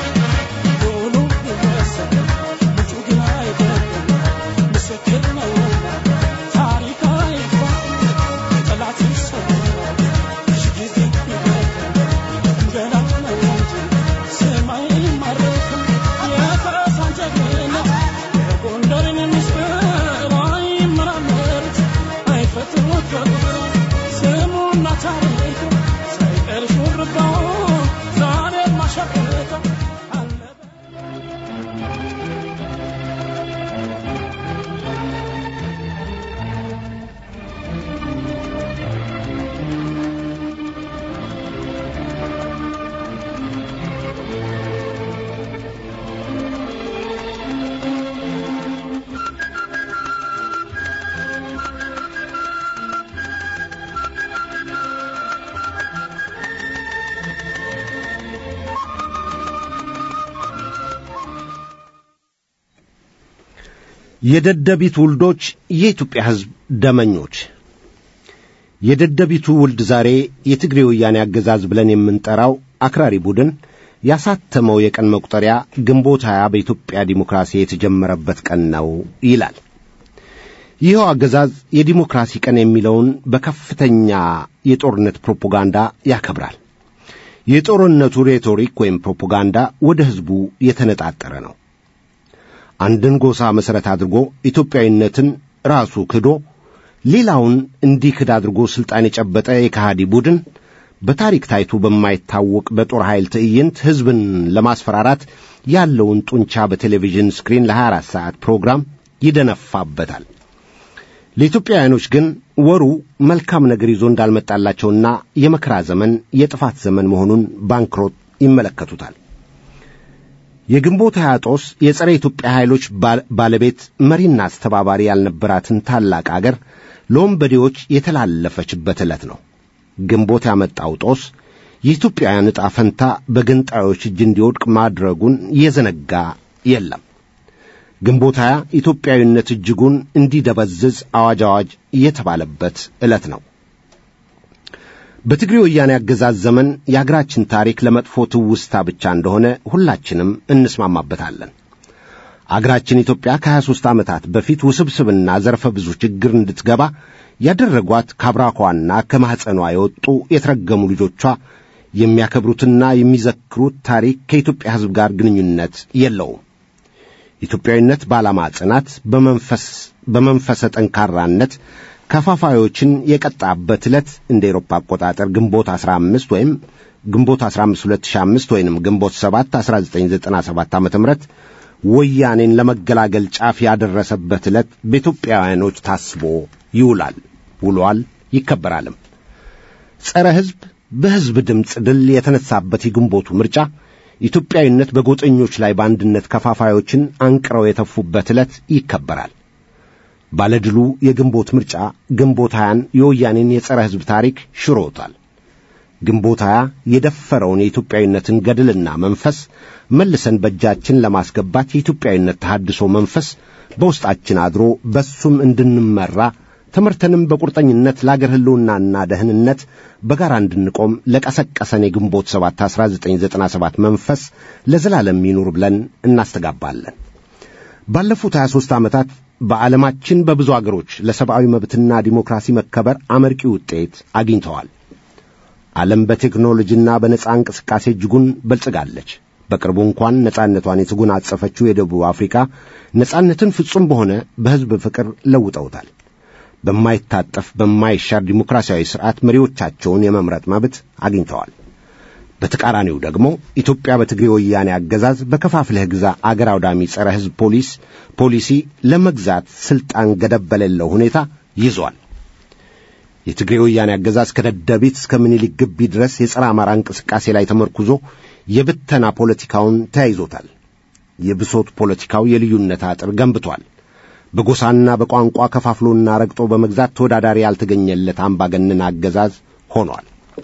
ሁሉ ይወሰድ ልጁ ግን አይደለም ምስክር ነውና ታሪክ አይፋ ጠላት ይሰዋል ሺ ጊዜ ይገድል ገላት ነው እንጂ ሰማይ አይማረክም የፈረሳን ጀግንነት የጎንደርን ምስጢር አይመራመሩት አይፈትኑት በቁጥር ስሙና ታሪኩ ሳይቀር ሹርባው ዛሬም ማሸብቀው አለበ የደደቢት ውልዶች የኢትዮጵያ ሕዝብ ደመኞች የደደቢቱ ውልድ ዛሬ የትግሬ ወያኔ አገዛዝ ብለን የምንጠራው አክራሪ ቡድን ያሳተመው የቀን መቁጠሪያ ግንቦት ሀያ በኢትዮጵያ ዲሞክራሲ የተጀመረበት ቀን ነው ይላል። ይኸው አገዛዝ የዲሞክራሲ ቀን የሚለውን በከፍተኛ የጦርነት ፕሮፓጋንዳ ያከብራል። የጦርነቱ ሬቶሪክ ወይም ፕሮፓጋንዳ ወደ ሕዝቡ የተነጣጠረ ነው። አንድን ጎሳ መሠረት አድርጎ ኢትዮጵያዊነትን ራሱ ክዶ ሌላውን እንዲክድ አድርጎ ሥልጣን የጨበጠ የከሃዲ ቡድን በታሪክ ታይቶ በማይታወቅ በጦር ኃይል ትዕይንት ሕዝብን ለማስፈራራት ያለውን ጡንቻ በቴሌቪዥን ስክሪን ለ24 ሰዓት ፕሮግራም ይደነፋበታል። ለኢትዮጵያውያኖች ግን ወሩ መልካም ነገር ይዞ እንዳልመጣላቸውና የመከራ ዘመን፣ የጥፋት ዘመን መሆኑን ባንክሮት ይመለከቱታል። የግንቦት ሃያ ጦስ የጸረ ኢትዮጵያ ኃይሎች ባለቤት መሪና አስተባባሪ ያልነበራትን ታላቅ አገር ለወንበዴዎች የተላለፈችበት ዕለት ነው። ግንቦት ያመጣው ጦስ የኢትዮጵያውያን ዕጣ ፈንታ በገንጣዮች እጅ እንዲወድቅ ማድረጉን የዘነጋ የለም። ግንቦት ሃያ ኢትዮጵያዊነት እጅጉን እንዲደበዝዝ አዋጅ አዋጅ የተባለበት ዕለት ነው። በትግሬ ወያኔ አገዛዝ ዘመን የአገራችን ታሪክ ለመጥፎ ትውስታ ብቻ እንደሆነ ሁላችንም እንስማማበታለን። አገራችን ኢትዮጵያ ከ23 ዓመታት በፊት ውስብስብና ዘርፈ ብዙ ችግር እንድትገባ ያደረጓት ከአብራኳና ከማኅፀኗ የወጡ የተረገሙ ልጆቿ የሚያከብሩትና የሚዘክሩት ታሪክ ከኢትዮጵያ ሕዝብ ጋር ግንኙነት የለውም። ኢትዮጵያዊነት በዓላማ ጽናት፣ በመንፈስ በመንፈሰ ጠንካራነት ከፋፋዮችን የቀጣበት ዕለት እንደ ኤሮፓ አቆጣጠር ግንቦት 15 ወይም ግንቦት 15 2005 ወይንም ግንቦት 7 1997 ዓ ም ወያኔን ለመገላገል ጫፍ ያደረሰበት ዕለት በኢትዮጵያውያኖች ታስቦ ይውላል፣ ውሏል፣ ይከበራልም። ጸረ ሕዝብ በሕዝብ ድምፅ ድል የተነሳበት የግንቦቱ ምርጫ ኢትዮጵያዊነት በጎጠኞች ላይ በአንድነት ከፋፋዮችን አንቅረው የተፉበት ዕለት ይከበራል። ባለድሉ የግንቦት ምርጫ ግንቦት ሀያን የወያኔን የጸረ ሕዝብ ታሪክ ሽሮታል። ግንቦት ሀያ የደፈረውን የኢትዮጵያዊነትን ገድልና መንፈስ መልሰን በእጃችን ለማስገባት የኢትዮጵያዊነት ተሐድሶ መንፈስ በውስጣችን አድሮ በሱም እንድንመራ ትምህርትንም በቁርጠኝነት ለአገር ሕልውናና ደህንነት በጋራ እንድንቆም ለቀሰቀሰን የግንቦት 7 1997 መንፈስ ለዘላለም ይኑር ብለን እናስተጋባለን። ባለፉት 23 ዓመታት በዓለማችን በብዙ አገሮች ለሰብአዊ መብትና ዲሞክራሲ መከበር አመርቂ ውጤት አግኝተዋል። ዓለም በቴክኖሎጂና በነጻ እንቅስቃሴ እጅጉን በልጽጋለች። በቅርቡ እንኳን ነጻነቷን የተጎናጸፈችው የደቡብ አፍሪካ ነጻነትን ፍጹም በሆነ በሕዝብ ፍቅር ለውጠውታል። በማይታጠፍ በማይሻር ዲሞክራሲያዊ ሥርዓት መሪዎቻቸውን የመምረጥ መብት አግኝተዋል። በተቃራኒው ደግሞ ኢትዮጵያ በትግሬ ወያኔ አገዛዝ በከፋፍለህ ግዛ አገር አውዳሚ ጸረ ሕዝብ ፖሊስ ፖሊሲ ለመግዛት ሥልጣን ገደብ በሌለው ሁኔታ ይዟል። የትግሬ ወያኔ አገዛዝ ከደደቢት እስከ ምኒልክ ግቢ ድረስ የጸረ አማራ እንቅስቃሴ ላይ ተመርኩዞ የብተና ፖለቲካውን ተያይዞታል። የብሶት ፖለቲካው የልዩነት አጥር ገንብቷል። በጎሳና በቋንቋ ከፋፍሎና ረግጦ በመግዛት ተወዳዳሪ ያልተገኘለት አምባገነን አገዛዝ ሆኗል።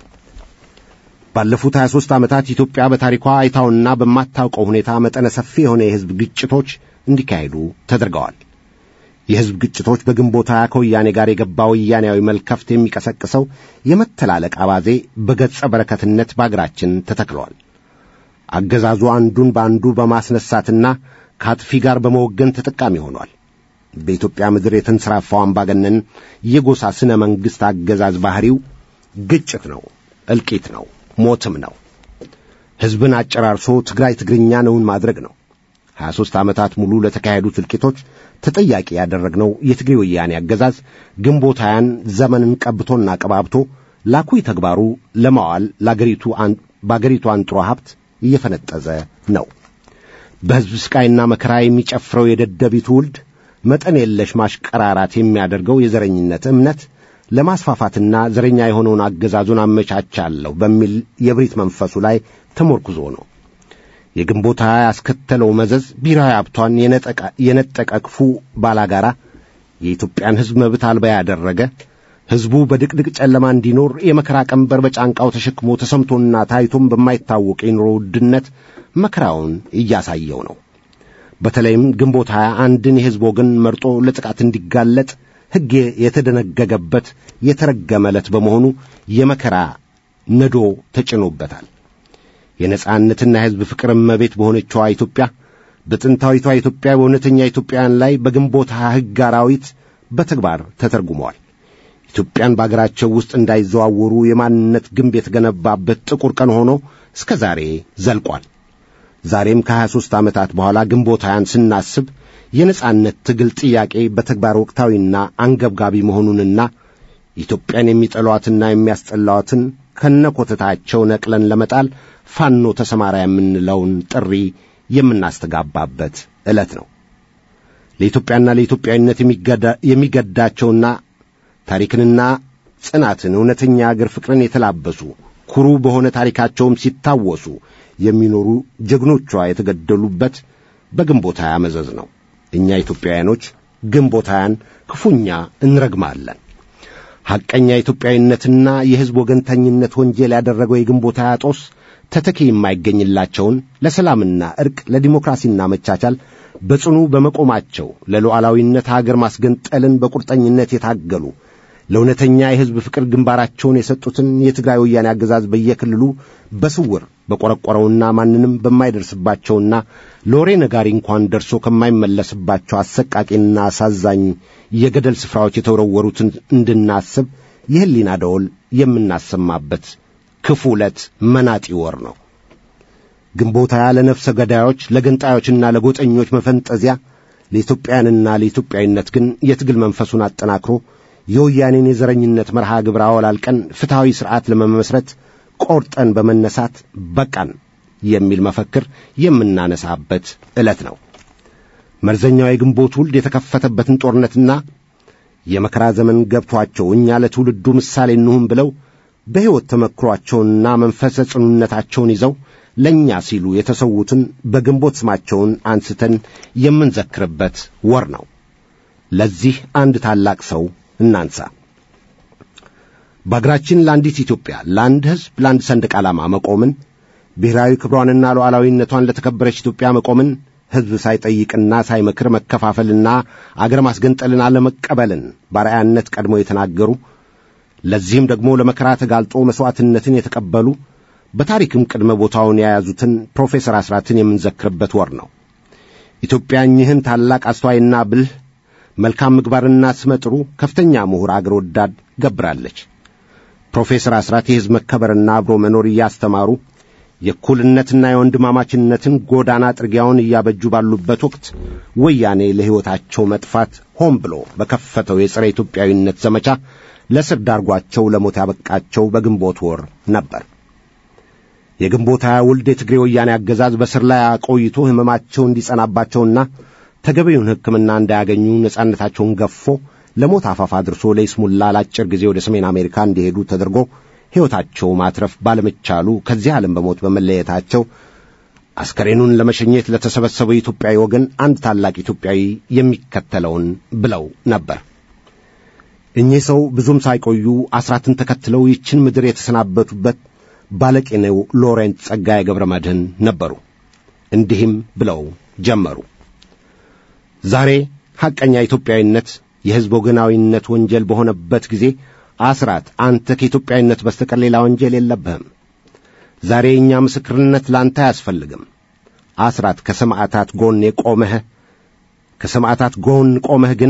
ባለፉት 23 ዓመታት ኢትዮጵያ በታሪኳ አይታውና በማታውቀው ሁኔታ መጠነ ሰፊ የሆነ የሕዝብ ግጭቶች እንዲካሄዱ ተደርገዋል። የሕዝብ ግጭቶች በግንቦት ሃያ ከወያኔ ጋር የገባ ወያኔያዊ መልከፍት የሚቀሰቅሰው የመተላለቅ አባዜ በገጸ በረከትነት በአገራችን ተተክለዋል። አገዛዙ አንዱን በአንዱ በማስነሳትና ከአጥፊ ጋር በመወገን ተጠቃሚ ሆኗል። በኢትዮጵያ ምድር የተንሰራፋው አምባገነን የጎሳ ስነ መንግሥት አገዛዝ ባሕሪው ግጭት ነው፣ እልቂት ነው፣ ሞትም ነው። ሕዝብን አጨራርሶ ትግራይ ትግርኛ ነውን ማድረግ ነው። ሀያ ሦስት ዓመታት ሙሉ ለተካሄዱት እልቂቶች ተጠያቂ ያደረግነው የትግሬ ወያኔ አገዛዝ ግንቦት ሃያን ዘመንን ቀብቶና ቀባብቶ ላኩይ ተግባሩ ለማዋል በአገሪቱ አንጥሮ ሀብት እየፈነጠዘ ነው። በሕዝብ ስቃይና መከራ የሚጨፍረው የደደቢት ውልድ መጠን የለሽ ማሽቀራራት የሚያደርገው የዘረኝነት እምነት ለማስፋፋትና ዘረኛ የሆነውን አገዛዙን አመቻቻለሁ በሚል የብሪት መንፈሱ ላይ ተሞርኩዞ ነው። የግንቦት ሃያ ያስከተለው መዘዝ ብሔራዊ ሀብቷን የነጠቀ ክፉ ባላጋራ የኢትዮጵያን ሕዝብ መብት አልባ ያደረገ ሕዝቡ በድቅድቅ ጨለማ እንዲኖር የመከራ ቀንበር በጫንቃው ተሸክሞ ተሰምቶና ታይቶም በማይታወቅ የኑሮ ውድነት መከራውን እያሳየው ነው። በተለይም ግንቦት ሃያ አንድን የሕዝብ ወገን መርጦ ለጥቃት እንዲጋለጥ ሕግ የተደነገገበት የተረገመ ዕለት በመሆኑ የመከራ ነዶ ተጭኖበታል። የነጻነትና የሕዝብ ፍቅር እመቤት በሆነችዋ ኢትዮጵያ በጥንታዊቷ ኢትዮጵያ በእውነተኛ ኢትዮጵያውያን ላይ በግንቦት ሕግ አራዊት በተግባር ተተርጉመዋል። ኢትዮጵያን በአገራቸው ውስጥ እንዳይዘዋወሩ የማንነት ግንብ የተገነባበት ጥቁር ቀን ሆኖ እስከ ዛሬ ዘልቋል። ዛሬም ከሀያ ሦስት ዓመታት በኋላ ግንቦት ሃያን ስናስብ የነጻነት ትግል ጥያቄ በተግባር ወቅታዊና አንገብጋቢ መሆኑንና ኢትዮጵያን የሚጠሏትና የሚያስጠላዋትን ከነኮተታቸው ነቅለን ለመጣል ፋኖ ተሰማራ የምንለውን ጥሪ የምናስተጋባበት ዕለት ነው። ለኢትዮጵያና ለኢትዮጵያዊነት የሚገዳቸውና ታሪክንና ጽናትን እውነተኛ አገር ፍቅርን የተላበሱ ኩሩ በሆነ ታሪካቸውም ሲታወሱ የሚኖሩ ጀግኖቿ የተገደሉበት በግንቦት ሃያ መዘዝ ነው። እኛ ኢትዮጵያውያኖች ግንቦት ሃያን ክፉኛ እንረግማለን። ሐቀኛ ኢትዮጵያዊነትና የሕዝብ ወገንተኝነት ወንጀል ያደረገው የግንቦት ሃያ ጦስ ተተኪ የማይገኝላቸውን ለሰላምና ዕርቅ ለዲሞክራሲና መቻቻል በጽኑ በመቆማቸው ለሉዓላዊነት አገር ማስገንጠልን በቁርጠኝነት የታገሉ ለእውነተኛ የሕዝብ ፍቅር ግንባራቸውን የሰጡትን የትግራይ ወያኔ አገዛዝ በየክልሉ በስውር በቈረቈረውና ማንንም በማይደርስባቸውና ለወሬ ነጋሪ እንኳን ደርሶ ከማይመለስባቸው አሰቃቂና አሳዛኝ የገደል ስፍራዎች የተወረወሩትን እንድናስብ የሕሊና ደወል የምናሰማበት ክፉ ዕለት መናጢ ወር ነው። ግንቦት ሃያ ለነፍሰ ገዳዮች ለገንጣዮችና ለጎጠኞች መፈንጠዚያ ለኢትዮጵያውያንና ለኢትዮጵያዊነት ግን የትግል መንፈሱን አጠናክሮ የወያኔን የዘረኝነት መርሃ ግብር አወላልቀን ፍትሐዊ ሥርዓት ለመመስረት ቆርጠን በመነሳት በቃን የሚል መፈክር የምናነሳበት ዕለት ነው። መርዘኛው የግንቦት ውልድ የተከፈተበትን ጦርነትና የመከራ ዘመን ገብቷቸው እኛ ለትውልዱ ምሳሌ እንሁን ብለው በሕይወት ተመክሯቸውንና መንፈሰ ጽኑነታቸውን ይዘው ለእኛ ሲሉ የተሰዉትን በግንቦት ስማቸውን አንስተን የምንዘክርበት ወር ነው። ለዚህ አንድ ታላቅ ሰው እናንሳ። በአገራችን ለአንዲት ኢትዮጵያ፣ ለአንድ ሕዝብ፣ ለአንድ ሰንደቅ ዓላማ መቆምን ብሔራዊ ክብሯንና ሉዓላዊነቷን ለተከበረች ኢትዮጵያ መቆምን ሕዝብ ሳይጠይቅና ሳይመክር መከፋፈልና አገር ማስገንጠልን አለመቀበልን ባርአያነት ቀድሞ የተናገሩ ለዚህም ደግሞ ለመከራ ተጋልጦ መሥዋዕትነትን የተቀበሉ በታሪክም ቅድመ ቦታውን የያዙትን ፕሮፌሰር አስራትን የምንዘክርበት ወር ነው። ኢትዮጵያ እኚህን ታላቅ አስተዋይና ብልህ መልካም ምግባርና ስመጥሩ ከፍተኛ ምሁር አገር ወዳድ ገብራለች። ፕሮፌሰር አስራት የሕዝብ መከበርና አብሮ መኖር እያስተማሩ የእኩልነትና የወንድማማችነትን ጎዳና ጥርጊያውን እያበጁ ባሉበት ወቅት ወያኔ ለሕይወታቸው መጥፋት ሆን ብሎ በከፈተው የጸረ ኢትዮጵያዊነት ዘመቻ ለስር ዳርጓቸው ለሞት ያበቃቸው በግንቦት ወር ነበር። የግንቦት ሃያ ውልድ የትግሬ ወያኔ አገዛዝ በስር ላይ አቆይቶ ሕመማቸው እንዲጸናባቸውና ተገቢውን ሕክምና እንዳያገኙ ነጻነታቸውን ገፎ ለሞት አፋፍ አድርሶ ለይስሙላ ለአጭር ጊዜ ወደ ሰሜን አሜሪካ እንዲሄዱ ተደርጎ ሕይወታቸው ማትረፍ ባለመቻሉ ከዚህ ዓለም በሞት በመለየታቸው አስከሬኑን ለመሸኘት ለተሰበሰበው የኢትዮጵያዊ ወገን አንድ ታላቅ ኢትዮጵያዊ የሚከተለውን ብለው ነበር። እኚህ ሰው ብዙም ሳይቆዩ አስራትን ተከትለው ይችን ምድር የተሰናበቱበት ባለቄኔው ሎሬንት ጸጋዬ ገብረ መድኅን ነበሩ። እንዲህም ብለው ጀመሩ። ዛሬ ሐቀኛ ኢትዮጵያዊነት የሕዝብ ወገናዊነት ወንጀል በሆነበት ጊዜ አስራት አንተ ከኢትዮጵያዊነት በስተቀር ሌላ ወንጀል የለብህም። ዛሬ የእኛ ምስክርነት ለአንተ አያስፈልግም። አስራት ከሰማዕታት ጎን የቆመህ ከሰማዕታት ጎን ቆመህ ግን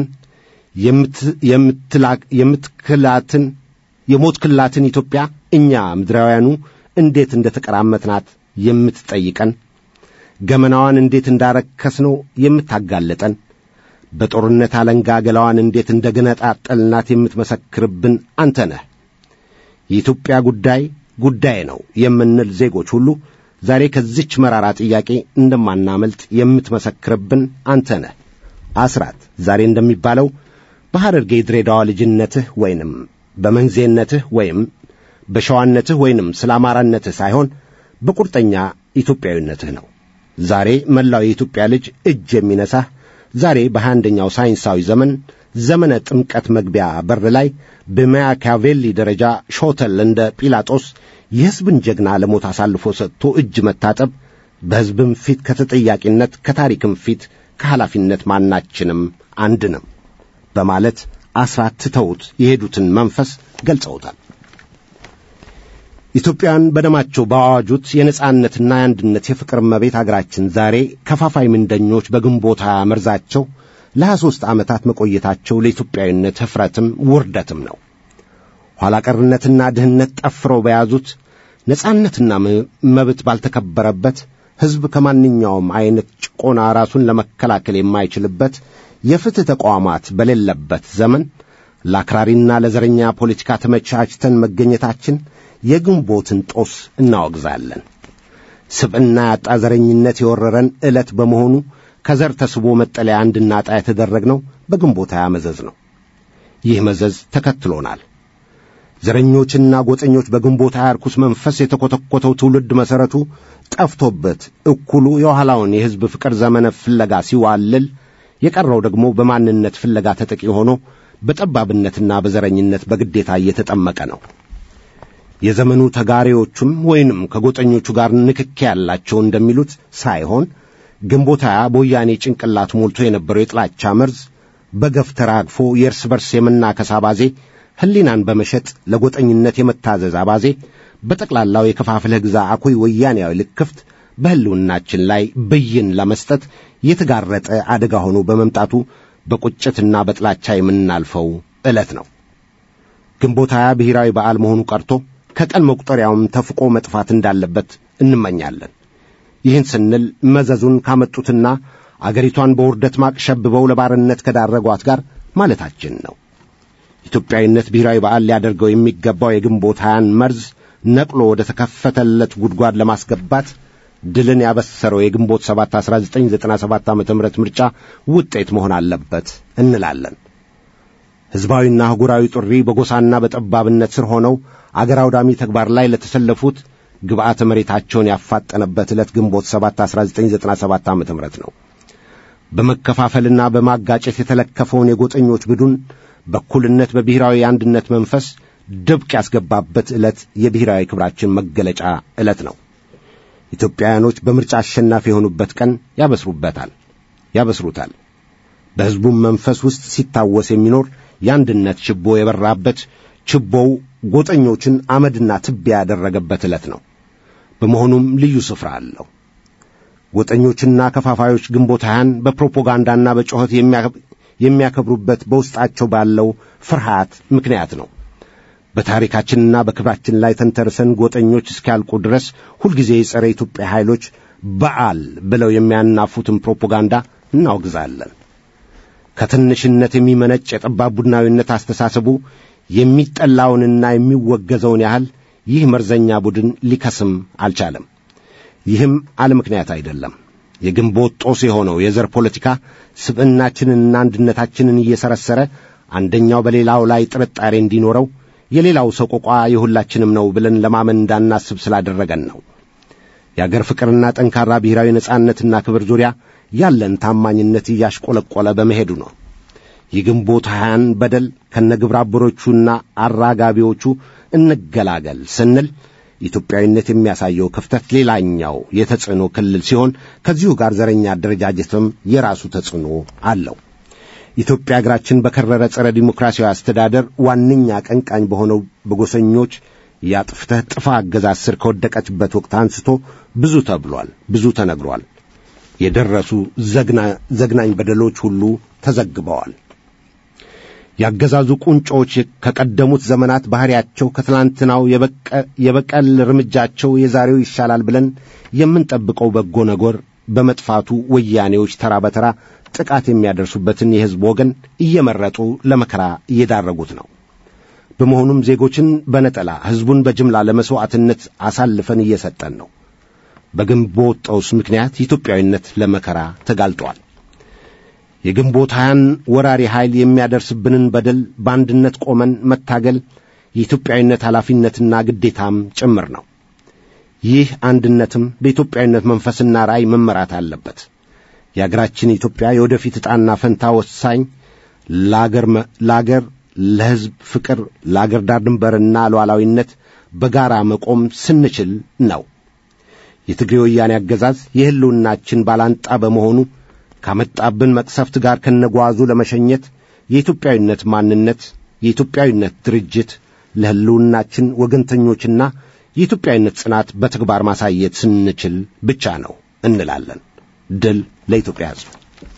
የምትክላትን የሞት ክላትን ኢትዮጵያ እኛ ምድራውያኑ እንዴት እንደ ተቀራመትናት የምትጠይቀን ገመናዋን እንዴት እንዳረከስነው የምታጋለጠን በጦርነት አለንጋ ገላዋን እንዴት እንደ ገነጣጠልናት የምትመሰክርብን አንተ ነህ። የኢትዮጵያ ጉዳይ ጉዳይ ነው የምንል ዜጎች ሁሉ ዛሬ ከዚች መራራ ጥያቄ እንደማናመልጥ የምትመሰክርብን አንተ ነህ። አስራት ዛሬ እንደሚባለው በሐረርጌ ድሬዳዋ ልጅነትህ ወይንም በመንዜነትህ ወይም በሸዋነትህ ወይንም ስለ አማራነትህ ሳይሆን በቁርጠኛ ኢትዮጵያዊነትህ ነው። ዛሬ መላው የኢትዮጵያ ልጅ እጅ የሚነሳህ ዛሬ በሃያ አንደኛው ሳይንሳዊ ዘመን ዘመነ ጥምቀት መግቢያ በር ላይ በማያካቬሊ ደረጃ ሾተል እንደ ጲላጦስ የሕዝብን ጀግና ለሞት አሳልፎ ሰጥቶ እጅ መታጠብ በሕዝብም ፊት ከተጠያቂነት ከታሪክም ፊት ከኃላፊነት ማናችንም አንድንም በማለት አስራት ትተውት የሄዱትን መንፈስ ገልጸውታል። ኢትዮጵያን በደማቸው ባዋጁት የነጻነትና የአንድነት የፍቅር እመቤት አገራችን ዛሬ ከፋፋይ ምንደኞች በግንቦት ሃያ መርዛቸው ለሀያ ሦስት ዓመታት መቆየታቸው ለኢትዮጵያዊነት ኅፍረትም ውርደትም ነው። ኋላ ቀርነትና ድህነት ጠፍረው በያዙት ነጻነትና መብት ባልተከበረበት ሕዝብ ከማንኛውም ዐይነት ጭቆና ራሱን ለመከላከል የማይችልበት የፍትሕ ተቋማት በሌለበት ዘመን ለአክራሪና ለዘረኛ ፖለቲካ ተመቻችተን መገኘታችን የግንቦትን ጦስ እናወግዛለን። ስብዕና ያጣ ዘረኝነት የወረረን ዕለት በመሆኑ ከዘር ተስቦ መጠለያ እንድናጣ የተደረግነው በግንቦት ሃያ መዘዝ ነው። ይህ መዘዝ ተከትሎናል። ዘረኞችና ጎጠኞች በግንቦት ሃያ ርኩስ መንፈስ የተኰተኰተው ትውልድ መሠረቱ ጠፍቶበት እኩሉ የኋላውን የሕዝብ ፍቅር ዘመነ ፍለጋ ሲዋልል፣ የቀረው ደግሞ በማንነት ፍለጋ ተጠቂ ሆኖ በጠባብነትና በዘረኝነት በግዴታ እየተጠመቀ ነው። የዘመኑ ተጋሪዎቹም ወይንም ከጎጠኞቹ ጋር ንክኪ ያላቸው እንደሚሉት ሳይሆን ግንቦት ሃያ በወያኔ ጭንቅላት ሞልቶ የነበረው የጥላቻ መርዝ በገፍ ተራግፎ የእርስ በርስ የመናከስ አባዜ፣ ሕሊናን በመሸጥ ለጎጠኝነት የመታዘዝ አባዜ፣ በጠቅላላው የከፋፍለህ ግዛ አኩይ ወያኔያዊ ልክፍት በሕልውናችን ላይ ብይን ለመስጠት የተጋረጠ አደጋ ሆኖ በመምጣቱ በቁጭትና በጥላቻ የምናልፈው ዕለት ነው። ግንቦት ሃያ ብሔራዊ በዓል መሆኑ ቀርቶ ከቀን መቁጠሪያውም ተፍቆ መጥፋት እንዳለበት እንመኛለን። ይህን ስንል መዘዙን ካመጡትና አገሪቷን በውርደት ማቅ ሸብበው ለባርነት ከዳረጓት ጋር ማለታችን ነው። ኢትዮጵያዊነት ብሔራዊ በዓል ሊያደርገው የሚገባው የግንቦት ሃያን መርዝ ነቅሎ ወደ ተከፈተለት ጉድጓድ ለማስገባት ድልን ያበሰረው የግንቦት 7 1997 ዓ.ም ምርጫ ውጤት መሆን አለበት እንላለን። ሕዝባዊና አህጉራዊ ጥሪ በጎሳና በጠባብነት ስር ሆነው አገር አውዳሚ ተግባር ላይ ለተሰለፉት ግብዓተ መሬታቸውን ያፋጠነበት ዕለት ግንቦት 7 1997 ዓ.ም ነው። በመከፋፈልና በማጋጨት የተለከፈውን የጎጠኞች ቡድን በእኩልነት በብሔራዊ አንድነት መንፈስ ድብቅ ያስገባበት ዕለት የብሔራዊ ክብራችን መገለጫ ዕለት ነው። ኢትዮጵያውያኖች በምርጫ አሸናፊ የሆኑበት ቀን ያበስሩበታል ያበስሩታል። በሕዝቡም መንፈስ ውስጥ ሲታወስ የሚኖር የአንድነት ችቦ የበራበት ችቦው ጎጠኞችን አመድና ትቢያ ያደረገበት ዕለት ነው። በመሆኑም ልዩ ስፍራ አለው። ጎጠኞችና ከፋፋዮች ግንቦት ሃያን በፕሮፓጋንዳና በጩኸት የሚያከብሩበት በውስጣቸው ባለው ፍርሃት ምክንያት ነው። በታሪካችንና በክብራችን ላይ ተንተርሰን ጎጠኞች እስኪያልቁ ድረስ ሁልጊዜ የጸረ ኢትዮጵያ ኃይሎች በዓል ብለው የሚያናፉትን ፕሮፓጋንዳ እናወግዛለን። ከትንሽነት የሚመነጭ የጠባብ ቡድናዊነት አስተሳሰቡ የሚጠላውንና የሚወገዘውን ያህል ይህ መርዘኛ ቡድን ሊከስም አልቻለም። ይህም አለ ምክንያት አይደለም። የግንቦት ጦስ የሆነው የዘር ፖለቲካ ስብዕናችንንና አንድነታችንን እየሰረሰረ አንደኛው በሌላው ላይ ጥርጣሬ እንዲኖረው የሌላው ሰቆቋ የሁላችንም ነው ብለን ለማመን እንዳናስብ ስላደረገን ነው። የአገር ፍቅርና ጠንካራ ብሔራዊ ነጻነትና ክብር ዙሪያ ያለን ታማኝነት እያሽቆለቆለ በመሄዱ ነው። የግንቦት ሃያን በደል ከነግብረ አበሮቹና አራጋቢዎቹ እንገላገል ስንል ኢትዮጵያዊነት የሚያሳየው ክፍተት ሌላኛው የተጽዕኖ ክልል ሲሆን ከዚሁ ጋር ዘረኛ አደረጃጀትም የራሱ ተጽዕኖ አለው። ኢትዮጵያ አገራችን በከረረ ጸረ ዲሞክራሲያዊ አስተዳደር ዋነኛ ቀንቃኝ በሆነው በጎሰኞች የአጥፍተህ ጥፋ አገዛዝ ስር ከወደቀችበት ወቅት አንስቶ ብዙ ተብሏል፣ ብዙ ተነግሯል። የደረሱ ዘግናኝ በደሎች ሁሉ ተዘግበዋል። ያገዛዙ ቁንጮዎች ከቀደሙት ዘመናት ባሕሪያቸው ከትላንትናው የበቀል እርምጃቸው የዛሬው ይሻላል ብለን የምንጠብቀው በጎ ነገር በመጥፋቱ ወያኔዎች ተራ በተራ ጥቃት የሚያደርሱበትን የሕዝብ ወገን እየመረጡ ለመከራ እየዳረጉት ነው። በመሆኑም ዜጎችን በነጠላ ሕዝቡን በጅምላ ለመሥዋዕትነት አሳልፈን እየሰጠን ነው። በግንቦት ጦስ ምክንያት ኢትዮጵያዊነት ለመከራ ተጋልጧል። የግንቦት ሃያን ወራሪ ኃይል የሚያደርስብንን በደል በአንድነት ቆመን መታገል የኢትዮጵያዊነት ኃላፊነትና ግዴታም ጭምር ነው። ይህ አንድነትም በኢትዮጵያዊነት መንፈስና ራእይ መመራት አለበት። የአገራችን ኢትዮጵያ የወደፊት ዕጣና ፈንታ ወሳኝ ለአገር፣ ለሕዝብ ፍቅር፣ ለአገር ዳር ድንበርና ሉዓላዊነት በጋራ መቆም ስንችል ነው። የትግሬ ወያኔ አገዛዝ የሕልውናችን ባላንጣ በመሆኑ ካመጣብን መቅሰፍት ጋር ከነጓዙ ለመሸኘት የኢትዮጵያዊነት ማንነት፣ የኢትዮጵያዊነት ድርጅት ለሕልውናችን ወገንተኞችና የኢትዮጵያዊነት ጽናት በተግባር ማሳየት ስንችል ብቻ ነው እንላለን። ድል ለኢትዮጵያ ሕዝብ።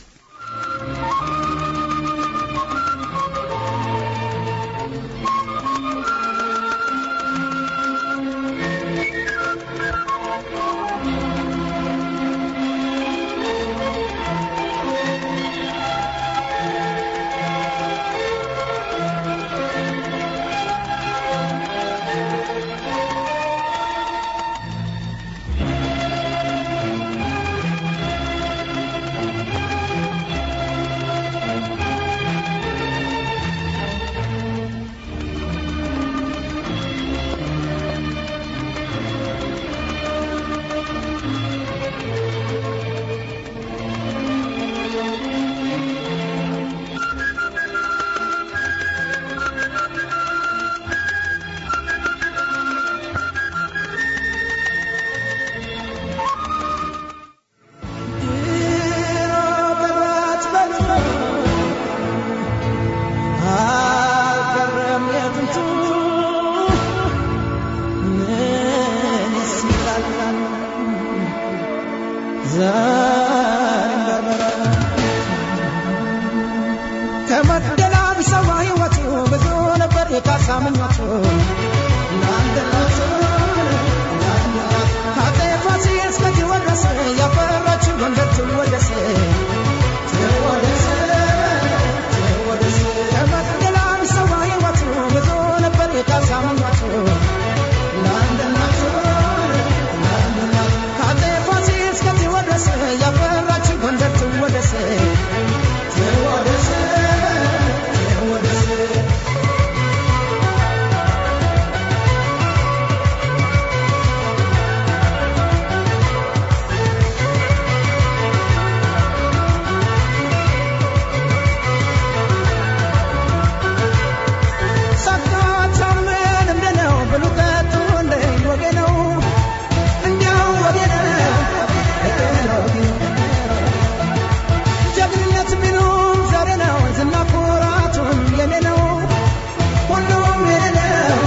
ከመደላብ ሰው ሕይወቱ ብዙ ነበር የካሳ ምኞቱ ከአፄ ፋሲል እስከ ቴዎድሮስ ያፈራችው ጎንደር ትወደስ ከመደላብ ሰው ሕይወቱ ብዙ ነበር የካሳ ምኞቱ ከአፄ ፋሲል እስከ ቴዎድሮስ ያፈራችው ጎንደር ትወደስ ሳታታምን እንደነው ብሉ ጠጡ እንደ ወጌ ነው እንዲያው ወጌ ነው ጀግንነት ቢሉም ዛሬ ነው ዝና ኩራቱም የኔ ነው ሁሉም የኔ ነው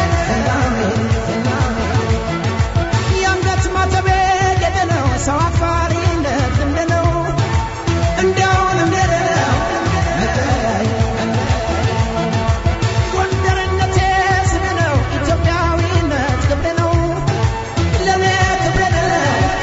የአንገት ማተቤ የኔ ነው ሰው አክባሪነት እንደ ነው እንዲያውን እንደ ነው ጎንደርነቴ ስሜ ነው ኢትዮጵያዊነት ክብሬ ነው ለኔ ክብሬ ነው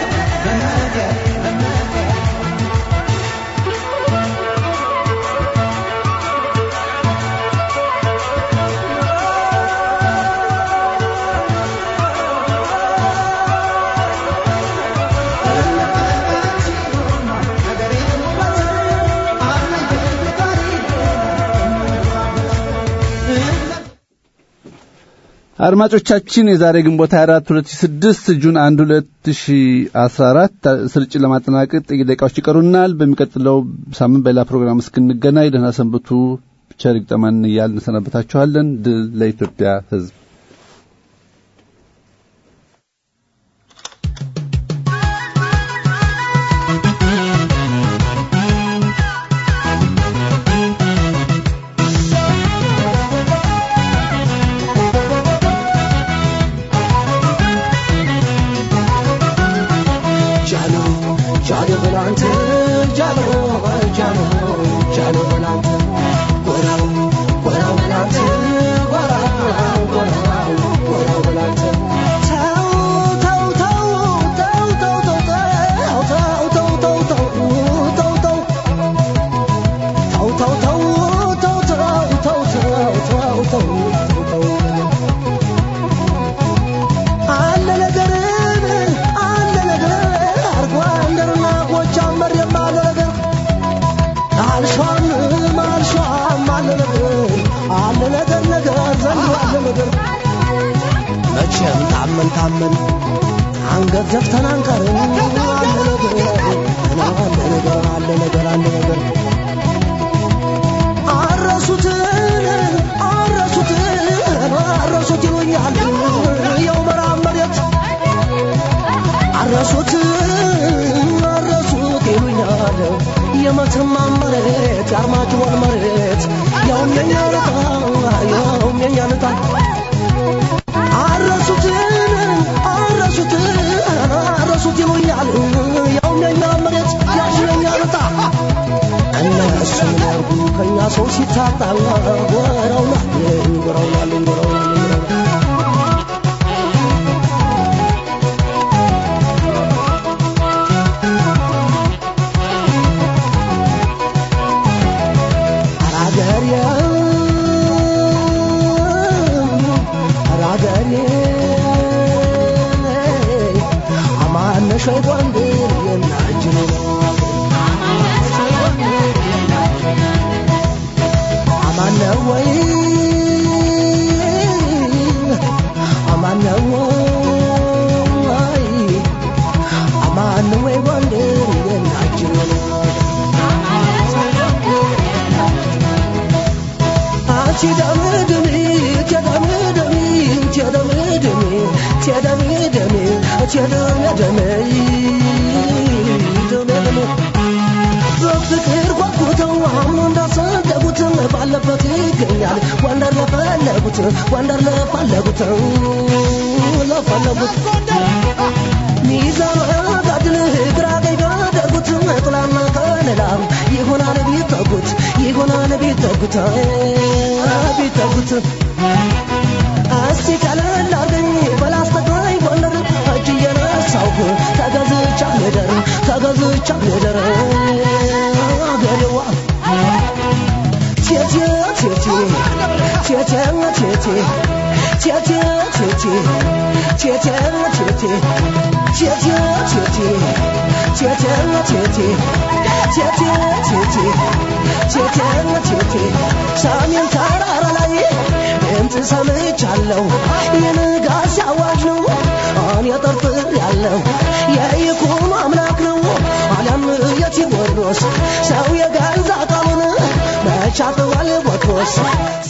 አድማጮቻችን የዛሬ ግንቦት 24 2006 ጁን 1 2014 ስርጭት ለማጠናቀቅ ጥቂት ደቂቃዎች ይቀሩናል። በሚቀጥለው ሳምንት በሌላ ፕሮግራም እስክንገናኝ ደህና ሰንብቱ። ቸር ይግጠመን እያልን እንሰናበታችኋለን። ድል ለኢትዮጵያ ሕዝብ። ጃሎ ጃሎ በላንተ ጃሎ ጃሎ ጃሎ በላንተ ጎራው ጎራው በላንተ ጎራው ጎራው ጎራው በላንተ ተው ተው ተው ተው ተው ተው ተው ተው ተው ተው ተው ተው ተው ተው ተው ተው ተው ተው ተው አለ ነገርን አለ ነገር አርጓ እንደርና ጎጃም መሬም አለ ነገር አልሿም አልሿም አለ ነገር አለ ነገር ነገር ዘንድ አለ ነገር መቼም ታመን ታመን አንገት ዘፍተን አንቀርም አለ ነገር አለ ነገር አለ ነገር አለ ነገር አረሱትን አረሱትን አረሱት ይሉኛል የው መራብ መሬት አረሱት አረሱት ይሉኛል የመተማ መሬት የአርማጭሆን መሬት ሸይ ጎንደር የናጅሩ አማን ነው ወይ አማን ነው ወይ አማን ነው ወይ ጎንደር የናጅሩ አንቺ ደምድሚ ተደምድሚ ተደምድሚ ተደምድሚ ተደምድሚ ደምድሚ በፍቅር ጓጉተው አምኖ እንዳሰደጉት ባለበት ይገኛል ጎንደር ለፈለጉት ጎንደር ለፈለጉት ለፈለጉት ሚዛን ጋድል ግራ ቀኝ ባደጉት ጥላና ከለላ ይሆናል ቢጠጉት ይሆናል ቢጠጉት ቢጠጉት እስቲ ቀለል አርገኝ በላስተግራይ ጎንደር እጅ እየነሳውኩ ተገዝቻ ልደር ተገዝቻ ልደር አገሬዋ ቴቴ ቴቴ ቴቴ ቴቴ ቴቴ ቴቴ ቴቴ ቴቴ ቴቴ ቴቴ ቴቴ ቴቴ ቴቴ ቴቴ ቴቴ ቴቴ ሰሜን ተራራ ላይ ድምፅ ሰምቻለሁ የንጋት አዋጅ ነው እኔ ጠርጥር ያለው የይኩኖ አምላክ ነው አሊያም የቴዎድሮስ ሰው የገዛ ቃሉን መቻጥዋል ቦትሮስ